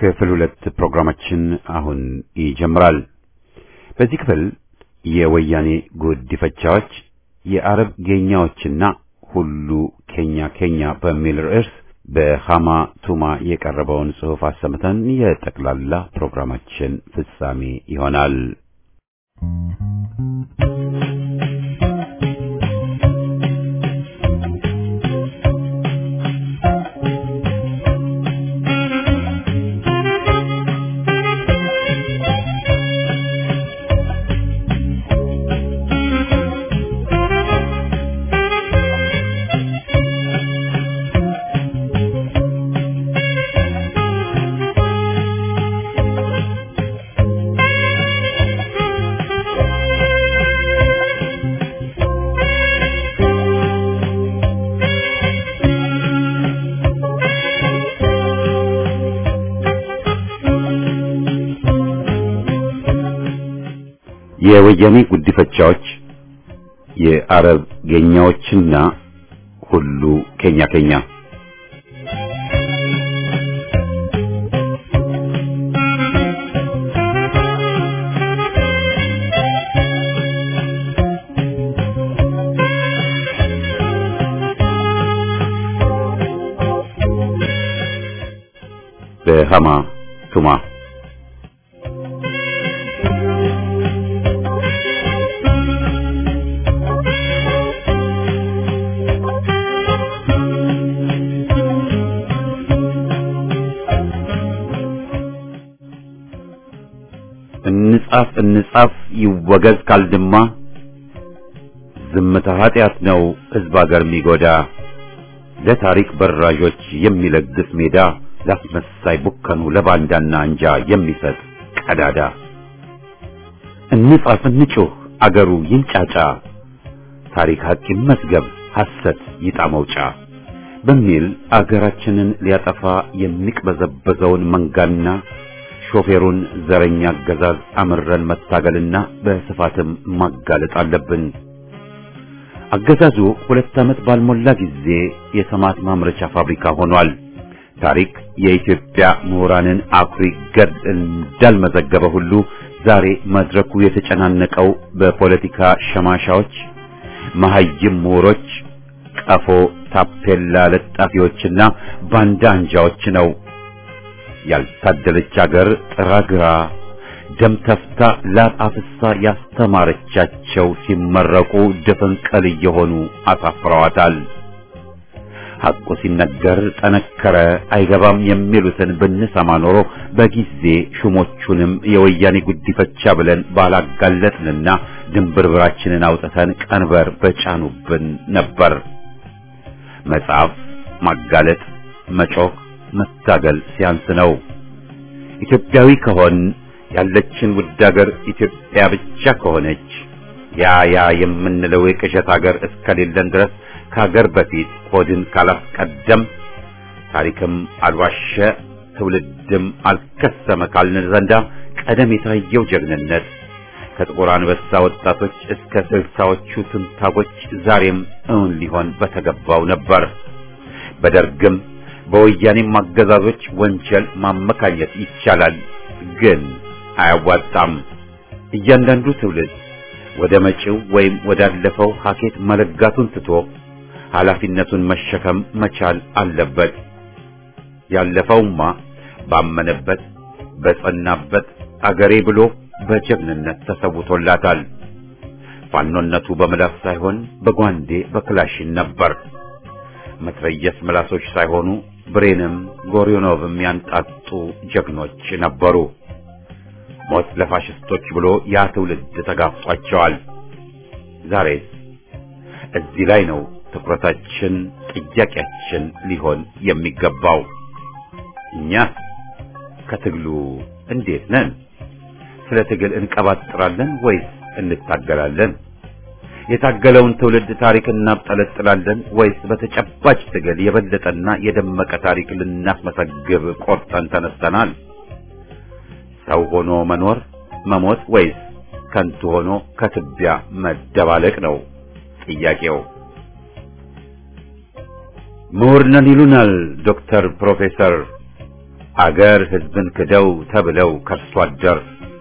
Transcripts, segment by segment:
ክፍል ሁለት ፕሮግራማችን አሁን ይጀምራል። በዚህ ክፍል የወያኔ ጉዲፈቻዎች የአረብ ጌኛዎችና ሁሉ ኬኛ ኬኛ በሚል ርዕስ በሃማ ቱማ የቀረበውን ጽሑፍ አሰምተን የጠቅላላ ፕሮግራማችን ፍጻሜ ይሆናል። የወያኔ ጉዲፈቻዎች የአረብ ጌኛዎችና ሁሉ ኬኛ ኬኛ በሃማ ቱማ እንጻፍ እንጻፍ ይወገዝ ካልድማ ዝምታ ኃጢአት ነው ሕዝብ አገር የሚጎዳ ለታሪክ በራዦች የሚለግስ ሜዳ ላስመሳይ ቡከኑ ለባንዳና አንጃ የሚሰጥ ቀዳዳ እንጻፍ እንጩህ አገሩ ይንጫጫ ታሪክ ሐቅ ይመዝገብ ሐሰት ይጣ መውጫ በሚል አገራችንን ሊያጠፋ የሚቅበዘበዘውን መንጋና ሾፌሩን ዘረኛ አገዛዝ አምረን መታገልና በስፋትም ማጋለጥ አለብን። አገዛዙ ሁለት ዓመት ባልሞላ ጊዜ የሰማት ማምረቻ ፋብሪካ ሆኗል። ታሪክ የኢትዮጵያ ምሁራንን አኩሪ ገድል እንዳልመዘገበ ሁሉ ዛሬ መድረኩ የተጨናነቀው በፖለቲካ ሸማሻዎች፣ መሐይም ምሁሮች፣ ቀፎ ታፔላ ለጣፊዎችና ባንዳ አንጃዎች ነው። ያልታደለች አገር ጥራግራ ደም ተፍታ ላብ አፍሳ ያስተማረቻቸው ሲመረቁ ድፍንቅል እየሆኑ አሳፍረዋታል። ሐቁ ሲነገር ጠነከረ አይገባም የሚሉትን ብንሰማ ኖሮ በጊዜ ሹሞቹንም የወያኔ ጉዲፈቻ ብለን ባላጋለጥንና ድንብርብራችንን አውጥተን ቀንበር በጫኑብን ነበር። መጻፍ፣ ማጋለጥ፣ መጮህ መታገል ሲያንስ ነው። ኢትዮጵያዊ ከሆን ያለችን ውድ ሀገር ኢትዮጵያ ብቻ ከሆነች ያ ያ የምንለው የቅዠት ሀገር እስከሌለን ድረስ ከሀገር በፊት ሆድን ካላስቀደም ታሪክም አልዋሸ ትውልድም አልከሰመ ካልን ዘንዳ ቀደም የታየው ጀግንነት ከጥቁር አንበሳ ወጣቶች እስከ ስልሳዎቹ ትንታጎች ዛሬም እውን ሊሆን በተገባው ነበር። በደርግም በወያኔም አገዛዞች ወንጀል ማመካኘት ይቻላል፣ ግን አያዋጣም። እያንዳንዱ ትውልድ ወደ መጪው ወይም ወዳለፈው ሀኬት መለጋቱን ትቶ ኃላፊነቱን መሸከም መቻል አለበት። ያለፈውማ ባመነበት በጸናበት አገሬ ብሎ በጀግንነት ተሰውቶላታል። ፋኖነቱ በምላስ ሳይሆን በጓንዴ በክላሽን ነበር። መትረየስ ምላሶች ሳይሆኑ ብሬንም ጎሪዮኖቭም ያንጣጡ ጀግኖች ነበሩ። ሞት ለፋሽስቶች ብሎ ያ ትውልድ ተጋፍጧቸዋል። ዛሬስ እዚህ ላይ ነው ትኩረታችን፣ ጥያቄያችን ሊሆን የሚገባው። እኛ ከትግሉ እንዴት ነን? ስለ ትግል እንቀባጥራለን ወይስ እንታገላለን? የታገለውን ትውልድ ታሪክ እናብጠለጥላለን ወይስ በተጨባጭ ትግል የበለጠና የደመቀ ታሪክ ልናስመሰግብ ቆርጠን ተነስተናል? ሰው ሆኖ መኖር መሞት ወይስ ከንቱ ሆኖ ከትቢያ መደባለቅ ነው ጥያቄው። ምሁር ነን ይሉናል ዶክተር ፕሮፌሰር አገር ሕዝብን ክደው ተብለው ከርሶ አደር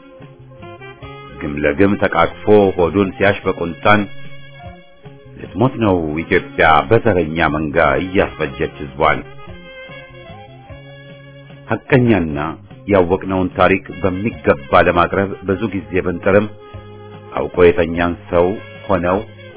ግም ለግም ተቃቅፎ ሆዱን ሲያሽ በቁንጣን ልትሞት ነው ኢትዮጵያ በዘረኛ መንጋ እያስፈጀች ሕዝቧን። ሐቀኛና ያወቅነውን ታሪክ በሚገባ ለማቅረብ ብዙ ጊዜ ብንጥርም አውቆ የተኛን ሰው ሆነው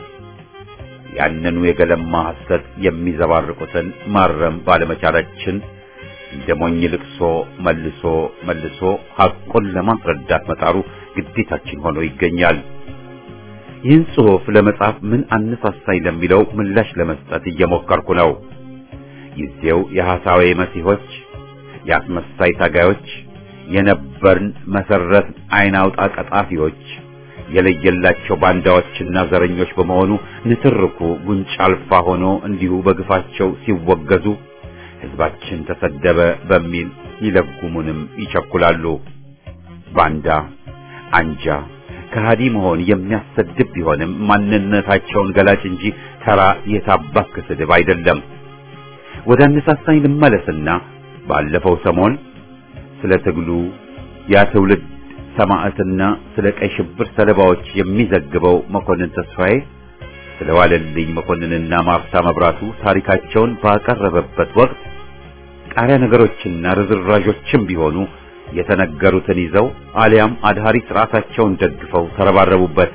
ያንኑ የገለማ ሐሰት የሚዘባርቁትን ማረም ባለመቻላችን እንደ ሞኝ ልቅሶ መልሶ መልሶ ሐቁን ለማስረዳት መጣሩ ግዴታችን ሆኖ ይገኛል። ይህን ጽሑፍ ለመጻፍ ምን አነሳሳኝ ለሚለው ምላሽ ለመስጠት እየሞከርኩ ነው። ጊዜው የሐሳዌ መሲሖች፣ የአስመሳይ ታጋዮች፣ የነበርን መሰረት አይን አውጣ ቀጣፊዎች የለየላቸው ባንዳዎችና ዘረኞች በመሆኑ ንትርኩ ጉንጭ አልፋ ሆኖ እንዲሁ በግፋቸው ሲወገዙ ሕዝባችን ተሰደበ በሚል ይለጉሙንም ይቸኩላሉ። ባንዳ፣ አንጃ፣ ከሃዲ መሆን የሚያሰድብ ቢሆንም ማንነታቸውን ገላጭ እንጂ ተራ የታባክ ስድብ አይደለም። ወደ አነሳሳኝ ልመለስና ባለፈው ሰሞን ስለ ትግሉ ያ ትውልድ ሰማዕትና ስለ ቀይ ሽብር ሰለባዎች የሚዘግበው መኮንን ተስፋዬ ስለ ዋለልኝ መኮንንና ማርታ መብራቱ ታሪካቸውን ባቀረበበት ወቅት ቃሪያ ነገሮችና ርዝራዦችም ቢሆኑ የተነገሩትን ይዘው አሊያም አድሃሪ ስርዓታቸውን ደግፈው ተረባረቡበት።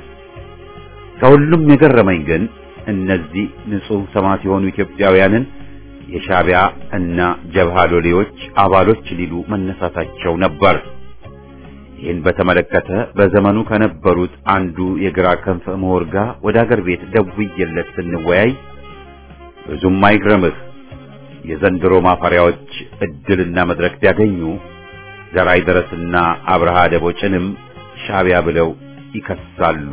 ከሁሉም የገረመኝ ግን እነዚህ ንጹሕ ሰማዕት የሆኑ ኢትዮጵያውያንን የሻዕቢያ እና ጀብሃ ሎሌዎች አባሎች ሊሉ መነሳታቸው ነበር። ይህን በተመለከተ በዘመኑ ከነበሩት አንዱ የግራ ክንፍ ምሁር ጋር ወደ አገር ቤት ደውዬለት ስንወያይ ብዙም አይግረምህ የዘንድሮ ማፈሪያዎች እድልና መድረክ ቢያገኙ ዘራይ ደረስና አብርሃ ደቦጭንም ሻዕቢያ ብለው ይከሳሉ።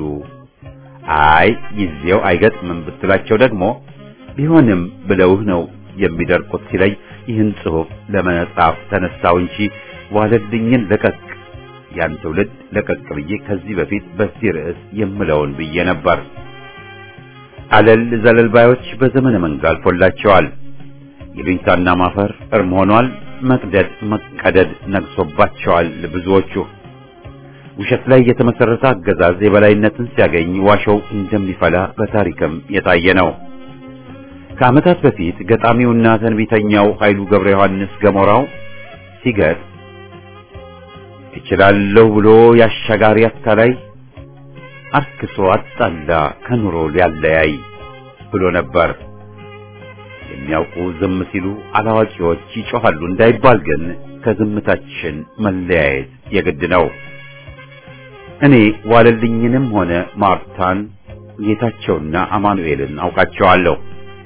አይ ጊዜው አይገጥምም ብትላቸው ደግሞ ቢሆንም ብለውህ ነው የሚደርቁት ሲለኝ ይህን ጽሑፍ ለመጻፍ ተነሳው እንጂ ዋለልኝን ለቀቅ ያን ትውልድ ለቀቅ ብዬ ከዚህ በፊት በዚህ ርዕስ የምለውን ብዬ ነበር። አለል ዘለል ባዮች በዘመነ መንጋ አልፎላቸዋል። ይሉኝታና ማፈር እርም ሆኗል። መቅደድ መቀደድ ነግሶባቸዋል። ብዙዎቹ ውሸት ላይ የተመሰረተ አገዛዝ የበላይነትን ሲያገኝ ዋሾው እንደሚፈላ በታሪክም የታየ ነው። ከዓመታት በፊት ገጣሚውና ተንቢተኛው ኃይሉ ገብረ ዮሐንስ ገሞራው ሲገጥ እችላለሁ ብሎ ያሻጋሪ አታላይ አርክሶ አጣላ ከኑሮ ሊያለያይ ብሎ ነበር። የሚያውቁ ዝም ሲሉ አላዋቂዎች ይጮኻሉ እንዳይባል ግን ከዝምታችን መለያየት የግድ ነው። እኔ ዋለልኝንም ሆነ ማርታን ጌታቸውና አማኑኤልን አውቃቸዋለሁ።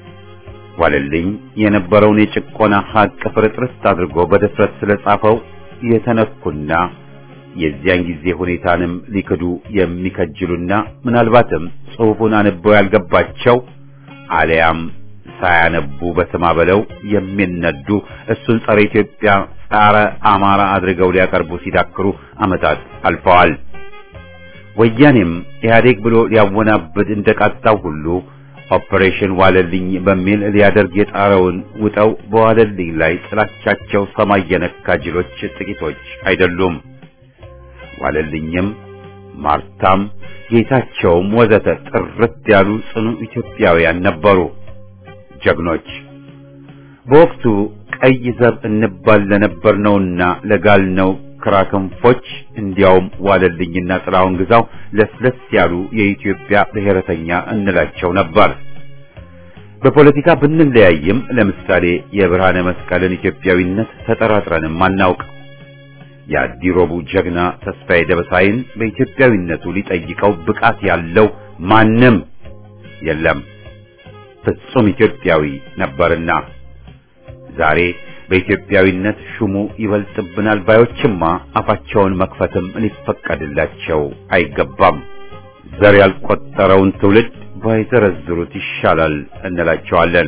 ዋለልኝ የነበረውን የጭቆና ሀቅ ፍርጥርስ አድርጎ በድፍረት ስለጻፈው የተነኩና የዚያን ጊዜ ሁኔታንም ሊክዱ የሚከጅሉና ምናልባትም ጽሑፉን አንበው ያልገባቸው አሊያም ሳያነቡ በስማ በለው የሚነዱ እሱን ጸረ ኢትዮጵያ፣ ጸረ አማራ አድርገው ሊያቀርቡ ሲዳክሩ ዓመታት አልፈዋል። ወያኔም ኢህአዴግ ብሎ ሊያወናብድ እንደቃጣው ሁሉ ኦፕሬሽን ዋለልኝ በሚል ሊያደርግ የጣረውን ውጠው በዋለልኝ ላይ ጥላቻቸው ሰማይ የነካ ጅሎች ጥቂቶች አይደሉም። ዋለልኝም ማርታም ጌታቸውም ወዘተ ጥርት ያሉ ጽኑ ኢትዮጵያውያን ነበሩ፣ ጀግኖች። በወቅቱ ቀይ ዘብ እንባል ለነበርነውና ለጋልነው ክራክንፎች እንዲያውም ዋለልኝና ጥላሁን ግዛው ለስለስ ያሉ የኢትዮጵያ ብሔረተኛ እንላቸው ነበር። በፖለቲካ ብንለያይም ለምሳሌ የብርሃነ መስቀልን ኢትዮጵያዊነት ተጠራጥረንም አናውቅ። የአዲሮቡ ጀግና ተስፋዬ ደበሳይን በኢትዮጵያዊነቱ ሊጠይቀው ብቃት ያለው ማንም የለም። ፍጹም ኢትዮጵያዊ ነበርና ዛሬ በኢትዮጵያዊነት ሹሙ ይበልጥብናል ባዮችማ አፋቸውን መክፈትም ሊፈቀድላቸው አይገባም። ዘር ያልቆጠረውን ትውልድ ባይዘረዝሩት ይሻላል እንላቸዋለን።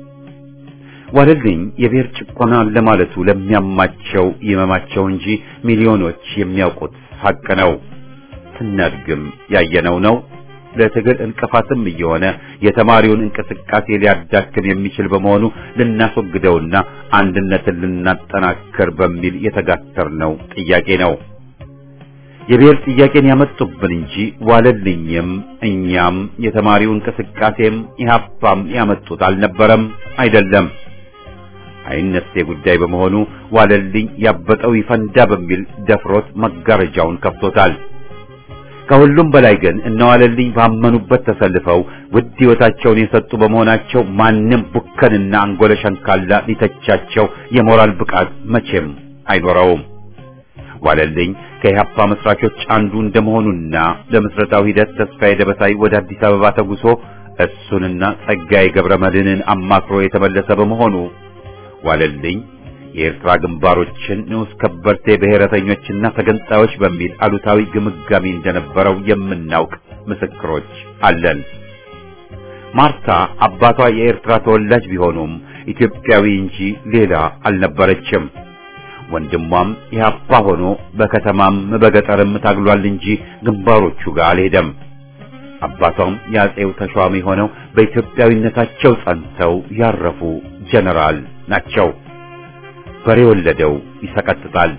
ዋለልኝ የብሔር ጭቆና ለማለቱ ለሚያማቸው ይመማቸው እንጂ ሚሊዮኖች የሚያውቁት ሐቅ ነው። ስናድግም ያየነው ነው። ለትግል እንቅፋትም እየሆነ የተማሪውን እንቅስቃሴ ሊያዳክም የሚችል በመሆኑ ልናስወግደውና አንድነትን ልናጠናክር በሚል የተጋተርነው ጥያቄ ነው። የብሔር ጥያቄን ያመጡብን እንጂ ዋለልኝም እኛም የተማሪው እንቅስቃሴም ኢህአፓም ያመጡት አልነበረም፣ አይደለም። አይነሴ ጉዳይ በመሆኑ ዋለልኝ ያበጠው ይፈንዳ በሚል ደፍሮት መጋረጃውን ከፍቶታል። ከሁሉም በላይ ግን እነዋለልኝ ባመኑበት ተሰልፈው ውድ ሕይወታቸውን የሰጡ በመሆናቸው ማንም ቡከንና አንጎለ ሸንካላ ሊተቻቸው የሞራል ብቃት መቼም አይኖረውም። ዋለልኝ ከኢህአፓ መስራቾች አንዱ እንደመሆኑና ለምስረታው ሂደት ተስፋዬ ደበሳይ ወደ አዲስ አበባ ተጉሶ እሱንና ጸጋዬ ገብረ መድህንን አማክሮ የተመለሰ በመሆኑ ዋለልኝ የኤርትራ ግንባሮችን ንዑስ ከበርቴ ብሔረተኞችና ተገንጣዮች በሚል አሉታዊ ግምጋሚ እንደነበረው የምናውቅ ምስክሮች አለን። ማርታ አባቷ የኤርትራ ተወላጅ ቢሆኑም ኢትዮጵያዊ እንጂ ሌላ አልነበረችም። ወንድሟም ኢህአፓ ሆኖ በከተማም በገጠርም ታግሏል እንጂ ግንባሮቹ ጋር አልሄደም። አባቷም የአጼው ተሿሚ ሆነው በኢትዮጵያዊነታቸው ጸንተው ያረፉ ጀነራል ናቸው። በሬ ወለደው ይሰቀጥጣል።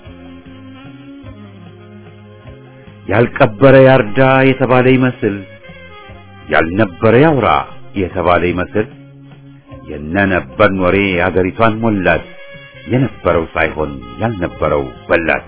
ያልቀበረ ያርዳ የተባለ ይመስል ያልነበረ ያውራ የተባለ ይመስል የነነበርን ወሬ አገሪቷን ሞላት። የነበረው ሳይሆን ያልነበረው በላት።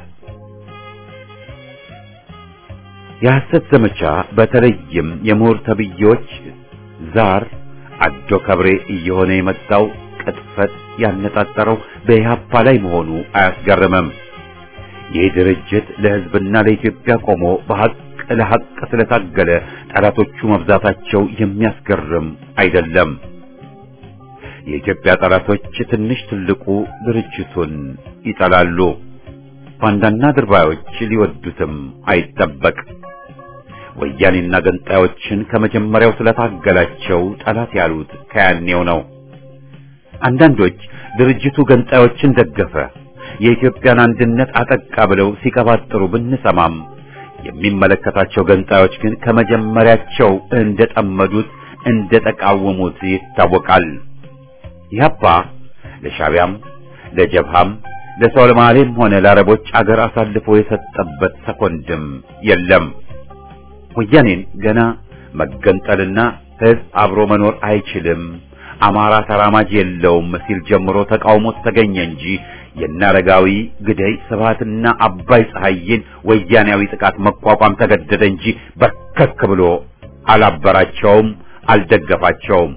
የሐሰት ዘመቻ በተለይም የምሁር ተብዬዎች ዛር አዶ ከብሬ እየሆነ የመጣው ቅጥፈት ያነጣጠረው በኢህአፓ ላይ መሆኑ አያስገርምም። ይህ ድርጅት ለሕዝብና ለኢትዮጵያ ቆሞ በሐቅ ለሐቅ ስለታገለ ጠላቶቹ መብዛታቸው የሚያስገርም አይደለም። የኢትዮጵያ ጠላቶች ትንሽ ትልቁ ድርጅቱን ይጠላሉ። ባንዳና ድርባዮች ሊወዱትም አይጠበቅ። ወያኔና ገንጣዮችን ከመጀመሪያው ስለታገላቸው ጠላት ያሉት ከያኔው ነው። አንዳንዶች ድርጅቱ ገንጣዮችን ደገፈ፣ የኢትዮጵያን አንድነት አጠቃ ብለው ሲቀባጥሩ ብንሰማም የሚመለከታቸው ገንጣዮች ግን ከመጀመሪያቸው እንደጠመዱት እንደተቃወሙት ይታወቃል። ኢህአፓ ለሻቢያም ለጀብሃም ለሶማሌም ሆነ ለአረቦች አገር አሳልፎ የሰጠበት ሰኮንድም የለም። ወያኔን ገና መገንጠልና ህዝብ አብሮ መኖር አይችልም፣ አማራ ተራማጅ የለውም ሲል ጀምሮ ተቃውሞት ተገኘ እንጂ የናረጋዊ ግደይ ስብሃትና አባይ ፀሐይን ወያኔያዊ ጥቃት መቋቋም ተገደደ እንጂ በርከክ ብሎ አላበራቸውም፣ አልደገፋቸውም።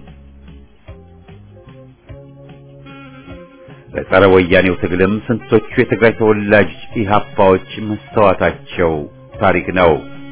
በጸረ ወያኔው ትግልም ስንቶቹ የትግራይ ተወላጅ ኢህአፓዎች መስተዋታቸው ታሪክ ነው።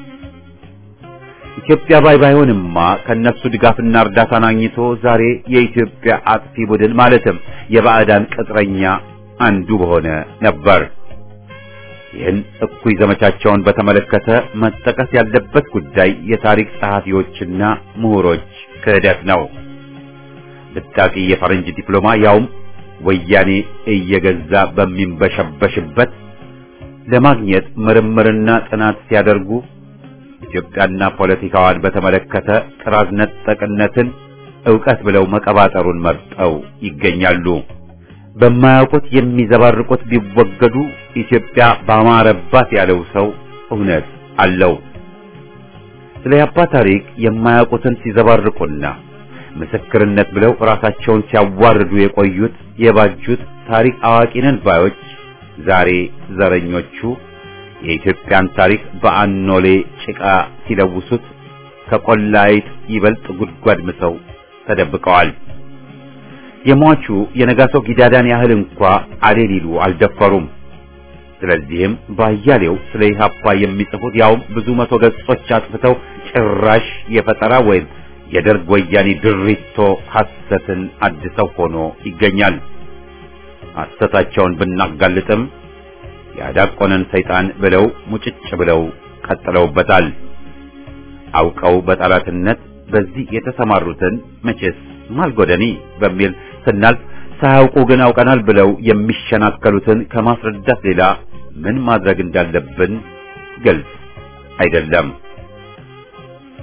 ኢትዮጵያ ባይ ባይሆንማ ከነሱ ድጋፍና እርዳታን አግኝቶ ዛሬ የኢትዮጵያ አጥፊ ቡድን ማለትም የባዕዳን ቅጥረኛ አንዱ በሆነ ነበር። ይህን እኩይ ዘመቻቸውን በተመለከተ መጠቀስ ያለበት ጉዳይ የታሪክ ጸሐፊዎችና ምሁሮች ክህደት ነው። ብጣቂ የፈረንጅ ዲፕሎማ ያውም ወያኔ እየገዛ በሚንበሸበሽበት ለማግኘት ምርምርና ጥናት ሲያደርጉ ኢትዮጵያና ፖለቲካዋን በተመለከተ ጥራዝ ነጠቅነትን ዕውቀት ብለው መቀባጠሩን መርጠው ይገኛሉ። በማያውቁት የሚዘባርቁት ቢወገዱ ኢትዮጵያ ባማረባት ያለው ሰው እውነት አለው። ስለ ያባ ታሪክ የማያውቁትን ሲዘባርቁና ምስክርነት ብለው ራሳቸውን ሲያዋርዱ የቆዩት የባጁት ታሪክ አዋቂነን ባዮች ዛሬ ዘረኞቹ የኢትዮጵያን ታሪክ በአኖሌ ጭቃ ሲለውሱት ከቆላይት ይበልጥ ጉድጓድ ምሰው ተደብቀዋል። የሟቹ የነጋሶ ጊዳዳን ያህል እንኳ አሌ ሊሉ አልደፈሩም። ስለዚህም ባያሌው ስለ ኢህአፓ የሚጽፉት ያውም ብዙ መቶ ገጾች አጥፍተው ጭራሽ የፈጠራ ወይም የደርግ ወያኔ ድሪቶ ሐሰትን አድሰው ሆኖ ይገኛል። ሐሰታቸውን ብናጋልጥም ያዳቆነን ሰይጣን ብለው ሙጭጭ ብለው ቀጥለውበታል። አውቀው በጠላትነት በዚህ የተሰማሩትን መቼስ ማልጎደኒ በሚል ስናልፍ ሳያውቁ ግን አውቀናል ብለው የሚሸናከሉትን ከማስረዳት ሌላ ምን ማድረግ እንዳለብን ግልጽ አይደለም።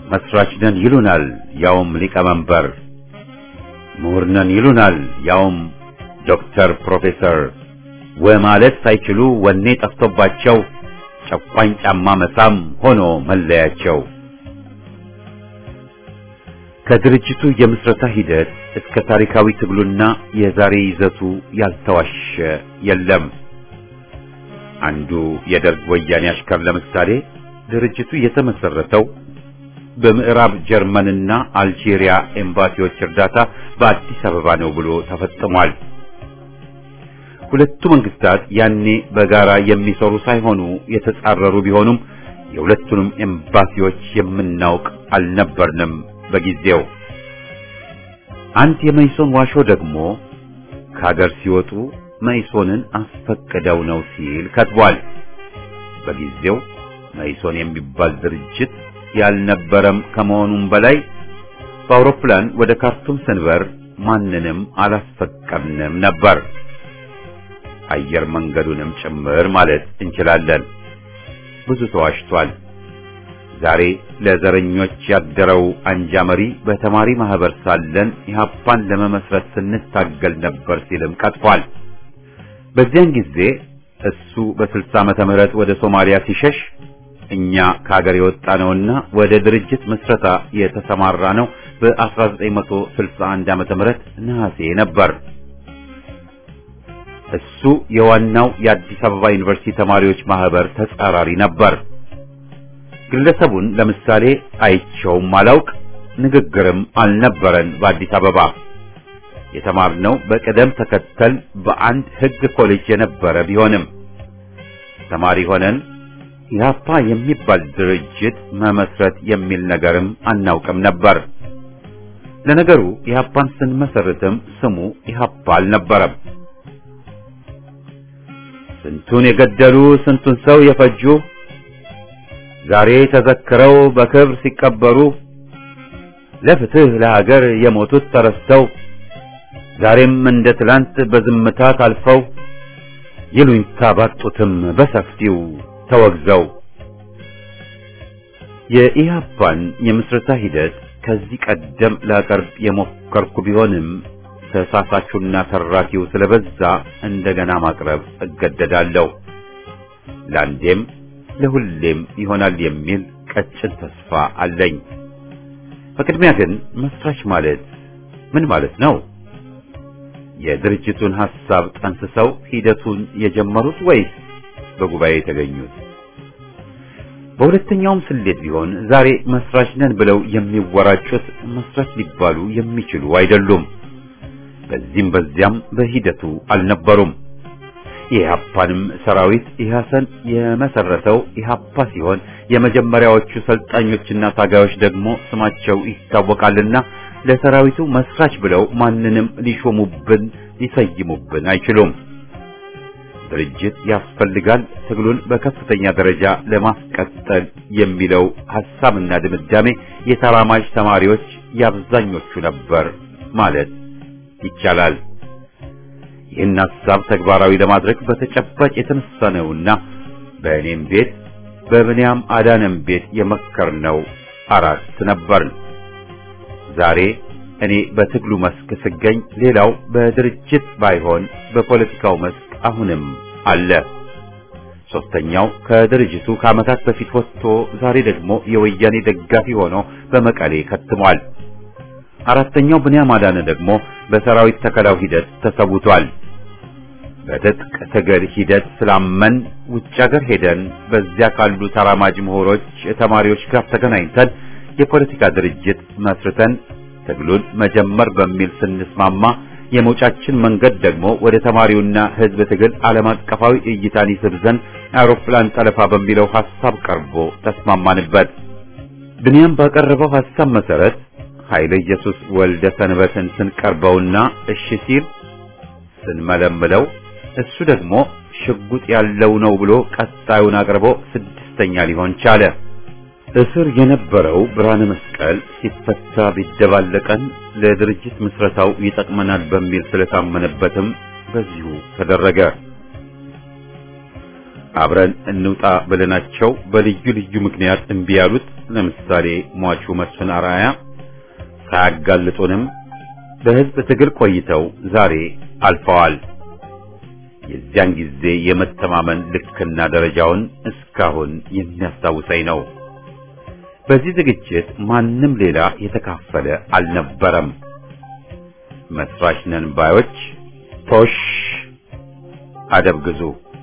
መስራች ነን ይሉናል ያውም ሊቀመንበር ምሁር ነን ይሉናል ያውም ዶክተር ፕሮፌሰር ወማለት ሳይችሉ ወኔ ጠፍቶባቸው ጨቋኝ ጫማ መሳም ሆኖ መለያቸው። ከድርጅቱ የምስረታ ሂደት እስከ ታሪካዊ ትግሉና የዛሬ ይዘቱ ያልተዋሸ የለም። አንዱ የደርግ ወያኔ አሽከር ለምሳሌ ድርጅቱ የተመሰረተው በምዕራብ ጀርመንና አልጄሪያ ኤምባሲዎች እርዳታ በአዲስ አበባ ነው ብሎ ተፈጽሟል። ሁለቱ መንግስታት ያኔ በጋራ የሚሰሩ ሳይሆኑ የተጻረሩ ቢሆኑም የሁለቱንም ኤምባሲዎች የምናውቅ አልነበርንም በጊዜው። አንድ የመይሶን ዋሾ ደግሞ ከሀገር ሲወጡ መይሶንን አስፈቅደው ነው ሲል ከትቧል። በጊዜው መይሶን የሚባል ድርጅት ያልነበረም ከመሆኑም በላይ በአውሮፕላን ወደ ካርቱም ስንበር ማንንም አላስፈቀድንም ነበር። አየር መንገዱንም ጭምር ማለት እንችላለን። ብዙ ተዋሽቷል። ዛሬ ለዘረኞች ያደረው አንጃ መሪ በተማሪ ማህበር ሳለን ኢህአፓን ለመመስረት ስንታገል ነበር ሲልም ቀጥፏል። በዚያን ጊዜ እሱ በ60 ዓመተ ምህረት ወደ ሶማሊያ ሲሸሽ እኛ ከሀገር የወጣ ነውና ወደ ድርጅት ምስረታ የተሰማራ ነው በ1961 ዓመተ ምህረት ነሐሴ ነበር። እሱ የዋናው የአዲስ አበባ ዩኒቨርሲቲ ተማሪዎች ማህበር ተጻራሪ ነበር። ግለሰቡን ለምሳሌ አይቸውም አላውቅ፣ ንግግርም አልነበረን። በአዲስ አበባ የተማርነው በቅደም ተከተል በአንድ ሕግ ኮሌጅ የነበረ ቢሆንም ተማሪ ሆነን ኢህአፓ የሚባል ድርጅት መመስረት የሚል ነገርም አናውቅም ነበር። ለነገሩ ኢህአፓን ስንመሰርትም ስሙ ኢህአፓ አልነበረም። ስንቱን የገደሉ ስንቱን ሰው የፈጁ ዛሬ ተዘክረው በክብር ሲቀበሩ ለፍትህ ለሀገር የሞቱት ተረስተው ዛሬም እንደ ትላንት በዝምታ ታልፈው ይሉኝታ ባጡትም በሰፊው ተወግዘው የኢህአፓን የምስረታ ሂደት ከዚህ ቀደም ላቀርብ የሞከርኩ ቢሆንም ተሳሳቹና ተራኪው ስለበዛ እንደገና ማቅረብ እገደዳለሁ። ለአንዴም ለሁሌም ይሆናል የሚል ቀጭን ተስፋ አለኝ። በቅድሚያ ግን መስራች ማለት ምን ማለት ነው? የድርጅቱን ሐሳብ ጠንስሰው ሂደቱን የጀመሩት ወይስ በጉባኤ የተገኙት? በሁለተኛውም ስሌት ቢሆን ዛሬ መስራች ነን ብለው የሚወራጩት መስራች ሊባሉ የሚችሉ አይደሉም። በዚህም በዚያም በሂደቱ አልነበሩም። የኢህአፓንም ሰራዊት ኢህአሰን የመሰረተው ኢህአፓ ሲሆን የመጀመሪያዎቹ ሰልጣኞችና ታጋዮች ደግሞ ስማቸው ይታወቃልና ለሰራዊቱ መስራች ብለው ማንንም ሊሾሙብን ሊሰይሙብን አይችሉም። ድርጅት ያስፈልጋል ትግሉን በከፍተኛ ደረጃ ለማስቀጠል የሚለው ሐሳብና ድምዳሜ የተራማጅ ተማሪዎች የአብዛኞቹ ነበር ማለት ይቻላል። ይህን ሐሳብ ተግባራዊ ለማድረግ በተጨባጭ የተነሳ ነውና በእኔም ቤት በብንያም አዳነም ቤት የመከርነው አራት ነበርን። ዛሬ እኔ በትግሉ መስክ ስገኝ፣ ሌላው በድርጅት ባይሆን በፖለቲካው መስክ አሁንም አለ። ሶስተኛው ከድርጅቱ ከዓመታት በፊት ወጥቶ ዛሬ ደግሞ የወያኔ ደጋፊ ሆኖ በመቀሌ ከትሟል። አራተኛው ብንያም አዳነ ደግሞ በሰራዊት ተከላው ሂደት ተሰውቷል። በትጥቅ ትግል ሂደት ስላመን ውጭ ሀገር ሄደን በዚያ ካሉ ተራማጅ ምሁሮች፣ ተማሪዎች ጋር ተገናኝተን የፖለቲካ ድርጅት መስርተን ትግሉን መጀመር በሚል ስንስማማ የመውጫችን መንገድ ደግሞ ወደ ተማሪውና ሕዝብ ትግል ዓለም አቀፋዊ እይታን ይስብ ዘንድ አውሮፕላን ጠለፋ በሚለው ሐሳብ ቀርቦ ተስማማንበት። ብንያም ባቀረበው ሐሳብ መሰረት ኃይለ ኢየሱስ ወልደ ሰንበትን ስንቀርበውና እሺ ሲል ስንመለምለው እሱ ደግሞ ሽጉጥ ያለው ነው ብሎ ቀጣዩን አቅርቦ ስድስተኛ ሊሆን ቻለ። እስር የነበረው ብርሃነ መስቀል ሲፈታ ቢደባለቀን ለድርጅት ምስረታው ይጠቅመናል በሚል ስለታመነበትም በዚሁ ተደረገ። አብረን እንውጣ ብለናቸው በልዩ ልዩ ምክንያት እምቢ ያሉት ለምሳሌ ሟቹ መስፍን አርአያ ሳያጋልጡንም በሕዝብ ትግል ቆይተው ዛሬ አልፈዋል። የዚያን ጊዜ የመተማመን ልክና ደረጃውን እስካሁን የሚያስታውሰኝ ነው። በዚህ ዝግጅት ማንም ሌላ የተካፈለ አልነበረም። መስራች ነን ባዮች ቶሽ አደብ ግዙ።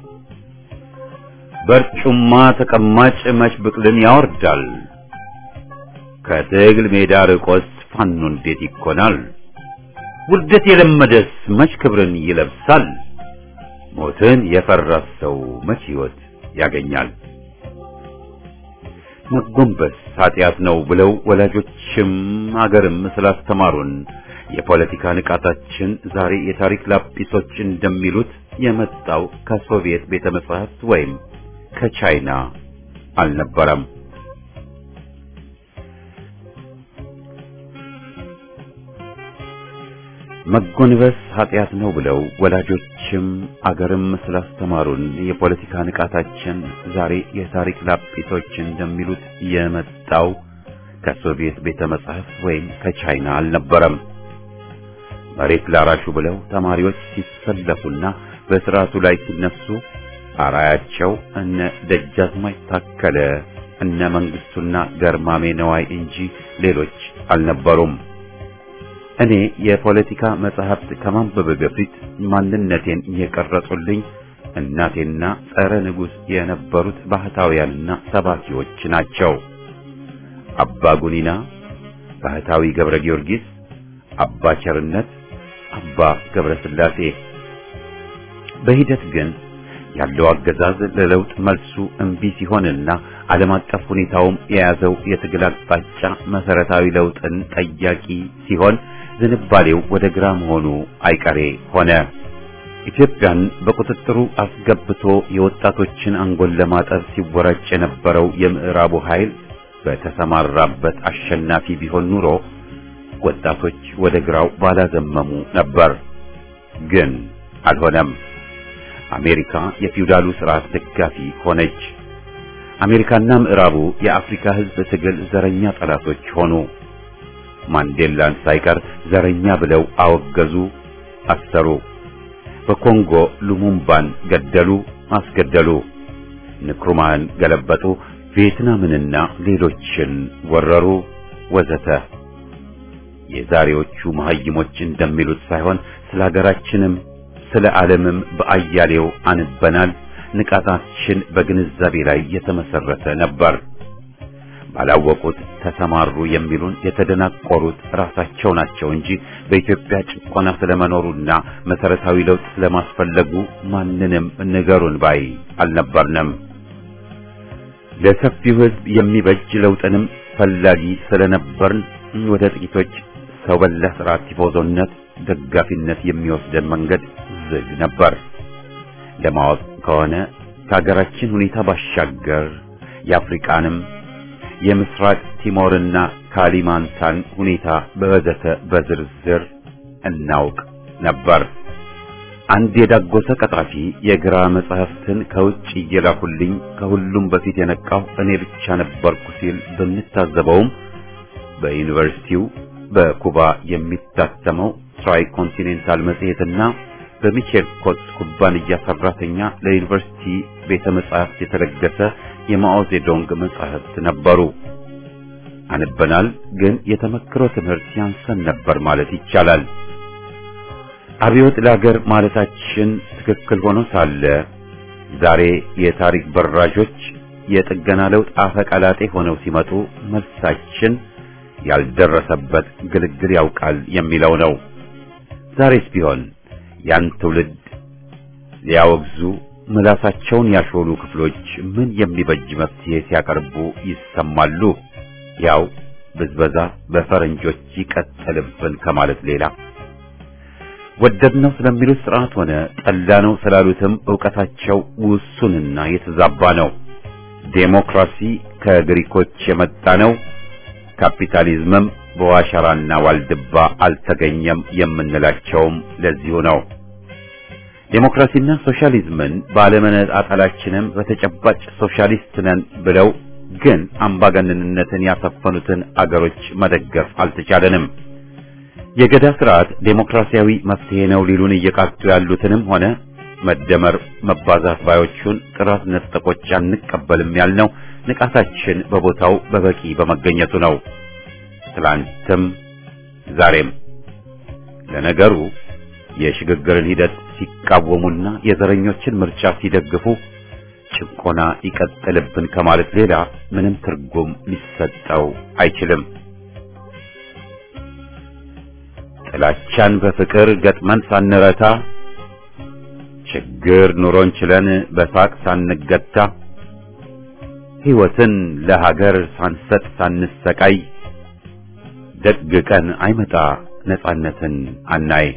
በርጩማ ተቀማጭ መች ብቅልን ያወርዳል። ከትግል ሜዳ ርቆስ ፋኖ እንዴት ይኮናል? ውርደት የለመደስ መች ክብርን ይለብሳል? ሞትን የፈራስ ሰው መች ሕይወት ያገኛል? መጎንበስ ኃጢአት ነው ብለው ወላጆችም አገርም ስላስተማሩን የፖለቲካ ንቃታችን ዛሬ የታሪክ ላጲሶች እንደሚሉት የመጣው ከሶቪየት ቤተ መጻሕፍት ወይም ከቻይና አልነበረም። መጎንበስ ኃጢአት ነው ብለው ወላጆችም አገርም ስላስተማሩን የፖለቲካ ንቃታችን ዛሬ የታሪክ ላጲሶች እንደሚሉት የመጣው ከሶቪየት ቤተ መጻሕፍት ወይም ከቻይና አልነበረም። መሬት ላራሹ ብለው ተማሪዎች ሲሰለፉና በስርዓቱ ላይ ሲነሱ አራያቸው እነ ደጃዝማች ታከለ እነ መንግስቱና ገርማሜ ነዋይ እንጂ ሌሎች አልነበሩም። እኔ የፖለቲካ መጽሐፍት ከማንበብ በፊት ማንነቴን የቀረጹልኝ እናቴና ጸረ ንጉሥ የነበሩት ባህታውያንና ሰባኪዎች ናቸው። አባ ጉኒና፣ ባህታዊ ገብረ ጊዮርጊስ፣ አባ ቸርነት፣ አባ ገብረ ሥላሴ። በሂደት ግን ያለው አገዛዝ ለለውጥ መልሱ እምቢ ሲሆንና ዓለም አቀፍ ሁኔታውም የያዘው የትግል አቅጣጫ መሰረታዊ ለውጥን ጠያቂ ሲሆን ዝንባሌው ወደ ግራ መሆኑ አይቀሬ ሆነ። ኢትዮጵያን በቁጥጥሩ አስገብቶ የወጣቶችን አንጎል ለማጠብ ሲወራጭ የነበረው የምዕራቡ ኃይል በተሰማራበት አሸናፊ ቢሆን ኑሮ ወጣቶች ወደ ግራው ባላዘመሙ ነበር። ግን አልሆነም። አሜሪካ የፊውዳሉ ስርዓት ደጋፊ ሆነች። አሜሪካና ምዕራቡ የአፍሪካ ሕዝብ ትግል ዘረኛ ጠላቶች ሆኑ። ማንዴላን ሳይቀር ዘረኛ ብለው አወገዙ፣ አሰሩ። በኮንጎ ሉሙምባን ገደሉ፣ አስገደሉ። ንክሩማን ገለበጡ፣ ቪየትናምንና ሌሎችን ወረሩ፣ ወዘተ። የዛሬዎቹ መሐይሞች እንደሚሉት ሳይሆን ስለ ሀገራችንም ስለ ዓለምም በአያሌው አንበናል። ንቃታችን በግንዛቤ ላይ የተመሰረተ ነበር። ባላወቁት ተሰማሩ የሚሉን የተደናቆሩት ራሳቸው ናቸው እንጂ በኢትዮጵያ ጭቆና ስለመኖሩና መሰረታዊ ለውጥ ስለማስፈለጉ ማንንም ንገሩን ባይ አልነበርንም። ለሰፊው ሕዝብ የሚበጅ ለውጥንም ፈላጊ ስለነበርን ወደ ጥቂቶች ሰው በላ ስርዓት ቲፎዞነት ደጋፊነት የሚወስደን መንገድ ዝግ ነበር። ለማወቅ ከሆነ ከሀገራችን ሁኔታ ባሻገር የአፍሪቃንም የምስራቅ ቲሞርና ካሊማንታን ሁኔታ በወዘተ በዝርዝር እናውቅ ነበር። አንድ የዳጎሰ ቀጣፊ የግራ መጽሐፍትን ከውጭ እየላኩልኝ ከሁሉም በፊት የነቃው እኔ ብቻ ነበርኩ ሲል በምታዘበውም በዩኒቨርሲቲው በኩባ የሚታተመው ትራይ ኮንቲኔንታል መጽሔትና በሚቼል ኮት ኩባንያ ሰራተኛ ለዩኒቨርሲቲ ቤተ መጻሕፍት የተለገሰ የማኦ ዜዶንግ መጻሕፍት ነበሩ። አንበናል፣ ግን የተመክሮ ትምህርት ያንሰን ነበር ማለት ይቻላል። አብዮት ለአገር ማለታችን ትክክል ሆኖ ሳለ ዛሬ የታሪክ በራዦች የጥገና ለውጥ አፈቀላጤ ሆነው ሲመጡ መልሳችን ያልደረሰበት ግልግል ያውቃል የሚለው ነው። ዛሬስ ቢሆን ያን ትውልድ ሊያወግዙ ምላሳቸውን ያሾሉ ክፍሎች ምን የሚበጅ መፍትሄ ሲያቀርቡ ይሰማሉ? ያው ብዝበዛ በፈረንጆች ይቀጥልብን ከማለት ሌላ ወደድነው ስለሚሉት ስርዓት ሆነ ጠላነው ስላሉትም ዕውቀታቸው ውሱንና የተዛባ ነው። ዴሞክራሲ ከግሪኮች የመጣ ነው። ካፒታሊዝምም በዋሸራና ዋልድባ አልተገኘም የምንላቸውም ለዚሁ ነው። ዴሞክራሲና ሶሻሊዝምን ባለመነጣጠላችንም በተጨባጭ ሶሻሊስት ነን ብለው ግን አምባገነንነትን ያሰፈኑትን አገሮች መደገፍ አልተቻለንም። የገዳ ስርዓት ዴሞክራሲያዊ መፍትሄ ነው ሊሉን እየቃጡ ያሉትንም ሆነ መደመር መባዛት ባዮቹን ጥራት ነጠቆች አንቀበልም ያልነው ንቃታችን በቦታው በበቂ በመገኘቱ ነው። ትላንትም ዛሬም። ለነገሩ የሽግግርን ሂደት ሲቃወሙና የዘረኞችን ምርጫ ሲደግፉ ጭቆና ይቀጥልብን ከማለት ሌላ ምንም ትርጉም ሊሰጠው አይችልም። ጥላቻን በፍቅር ገጥመን ሳንረታ ችግር ኑሮን ችለን በሳቅ ሳንገታ ሕይወትን ለሀገር ሳንሰጥ ሳንሰቃይ ደግ ቀን አይመጣ ነጻነትን አናይ።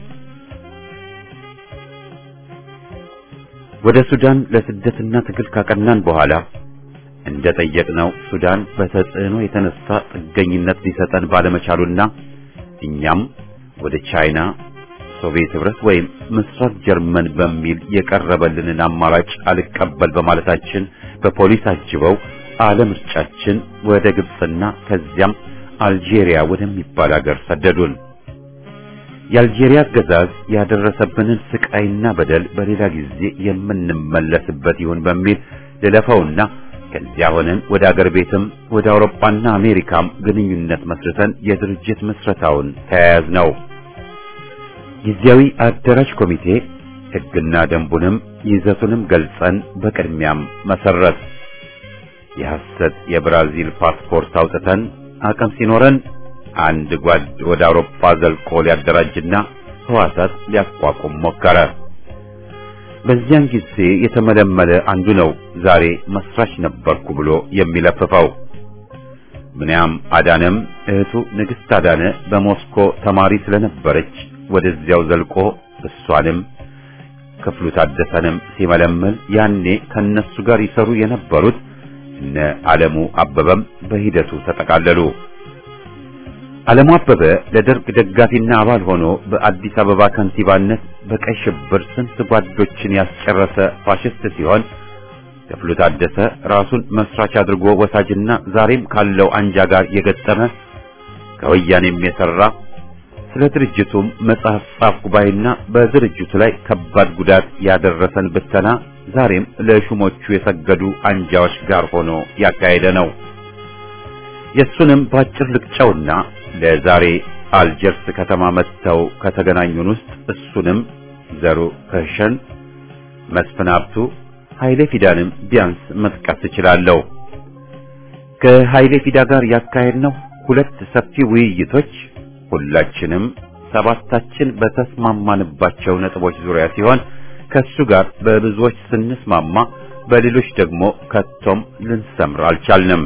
ወደ ሱዳን ለስደትና ትግል ካቀናን በኋላ እንደ ጠየቅነው ሱዳን በተጽዕኖ የተነሳ ጥገኝነት ሊሰጠን ባለመቻሉና እኛም ወደ ቻይና፣ ሶቪየት ህብረት ወይም ምስራቅ ጀርመን በሚል የቀረበልንን አማራጭ አልቀበል በማለታችን በፖሊስ አጅበው አለምርጫችን ወደ ግብፅና ከዚያም አልጄሪያ ወደሚባል ሀገር ሰደዱን። የአልጄሪያ አገዛዝ ያደረሰብንን ስቃይና በደል በሌላ ጊዜ የምንመለስበት ይሁን በሚል ልለፈውና ከዚያ ሆነን ወደ አገር ቤትም ወደ አውሮፓና አሜሪካም ግንኙነት መስርተን የድርጅት ምስረታውን ተያያዝ ነው። ጊዜያዊ አደራጅ ኮሚቴ ሕግና ደንቡንም ይዘቱንም ገልጸን በቅድሚያም መሰረት የሐሰት የብራዚል ፓስፖርት አውጥተን አቅም ሲኖረን አንድ ጓድ ወደ አውሮፓ ዘልቆ ሊያደራጅና ህዋሳት ሊያቋቁም ሞከረ። በዚያን ጊዜ የተመለመለ አንዱ ነው ዛሬ መስራች ነበርኩ ብሎ የሚለፍፈው። ምንያም አዳነም እህቱ ንግሥት አዳነ በሞስኮ ተማሪ ስለነበረች ወደዚያው ዘልቆ እሷንም ክፍሉ ታደሰንም ሲመለምል ያኔ ከነሱ ጋር ይሰሩ የነበሩት እነ ዓለሙ አበበም በሂደቱ ተጠቃለሉ። ዓለሙ አበበ ለደርግ ደጋፊና አባል ሆኖ በአዲስ አበባ ከንቲባነት በቀይ ሽብር ስንት ጓዶችን ያስጨረሰ ፋሽስት ሲሆን ክፍሉ ታደሰ ራሱን መስራች አድርጎ ወሳጅና ዛሬም ካለው አንጃ ጋር የገጠመ ከወያኔም የሰራ ስለ ድርጅቱም መጽሐፍ ጻፍኩ ባይና በድርጅቱ ላይ ከባድ ጉዳት ያደረሰን ብተና ዛሬም ለሹሞቹ የሰገዱ አንጃዎች ጋር ሆኖ ያካሄደ ነው። የሱንም ባጭር ልቅጨውና ለዛሬ አልጀርስ ከተማ መጥተው ከተገናኙን ውስጥ እሱንም ዘሩ ከሸን፣ መስፍን ሀብቱ፣ ኃይሌ ፊዳንም ቢያንስ መጥቀስ እችላለሁ። ከኃይሌ ፊዳ ጋር ያካሄድነው ሁለት ሰፊ ውይይቶች ሁላችንም ሰባታችን በተስማማንባቸው ነጥቦች ዙሪያ ሲሆን ከሱ ጋር በብዙዎች ስንስማማ በሌሎች ደግሞ ከቶም ልንሰምር አልቻልንም።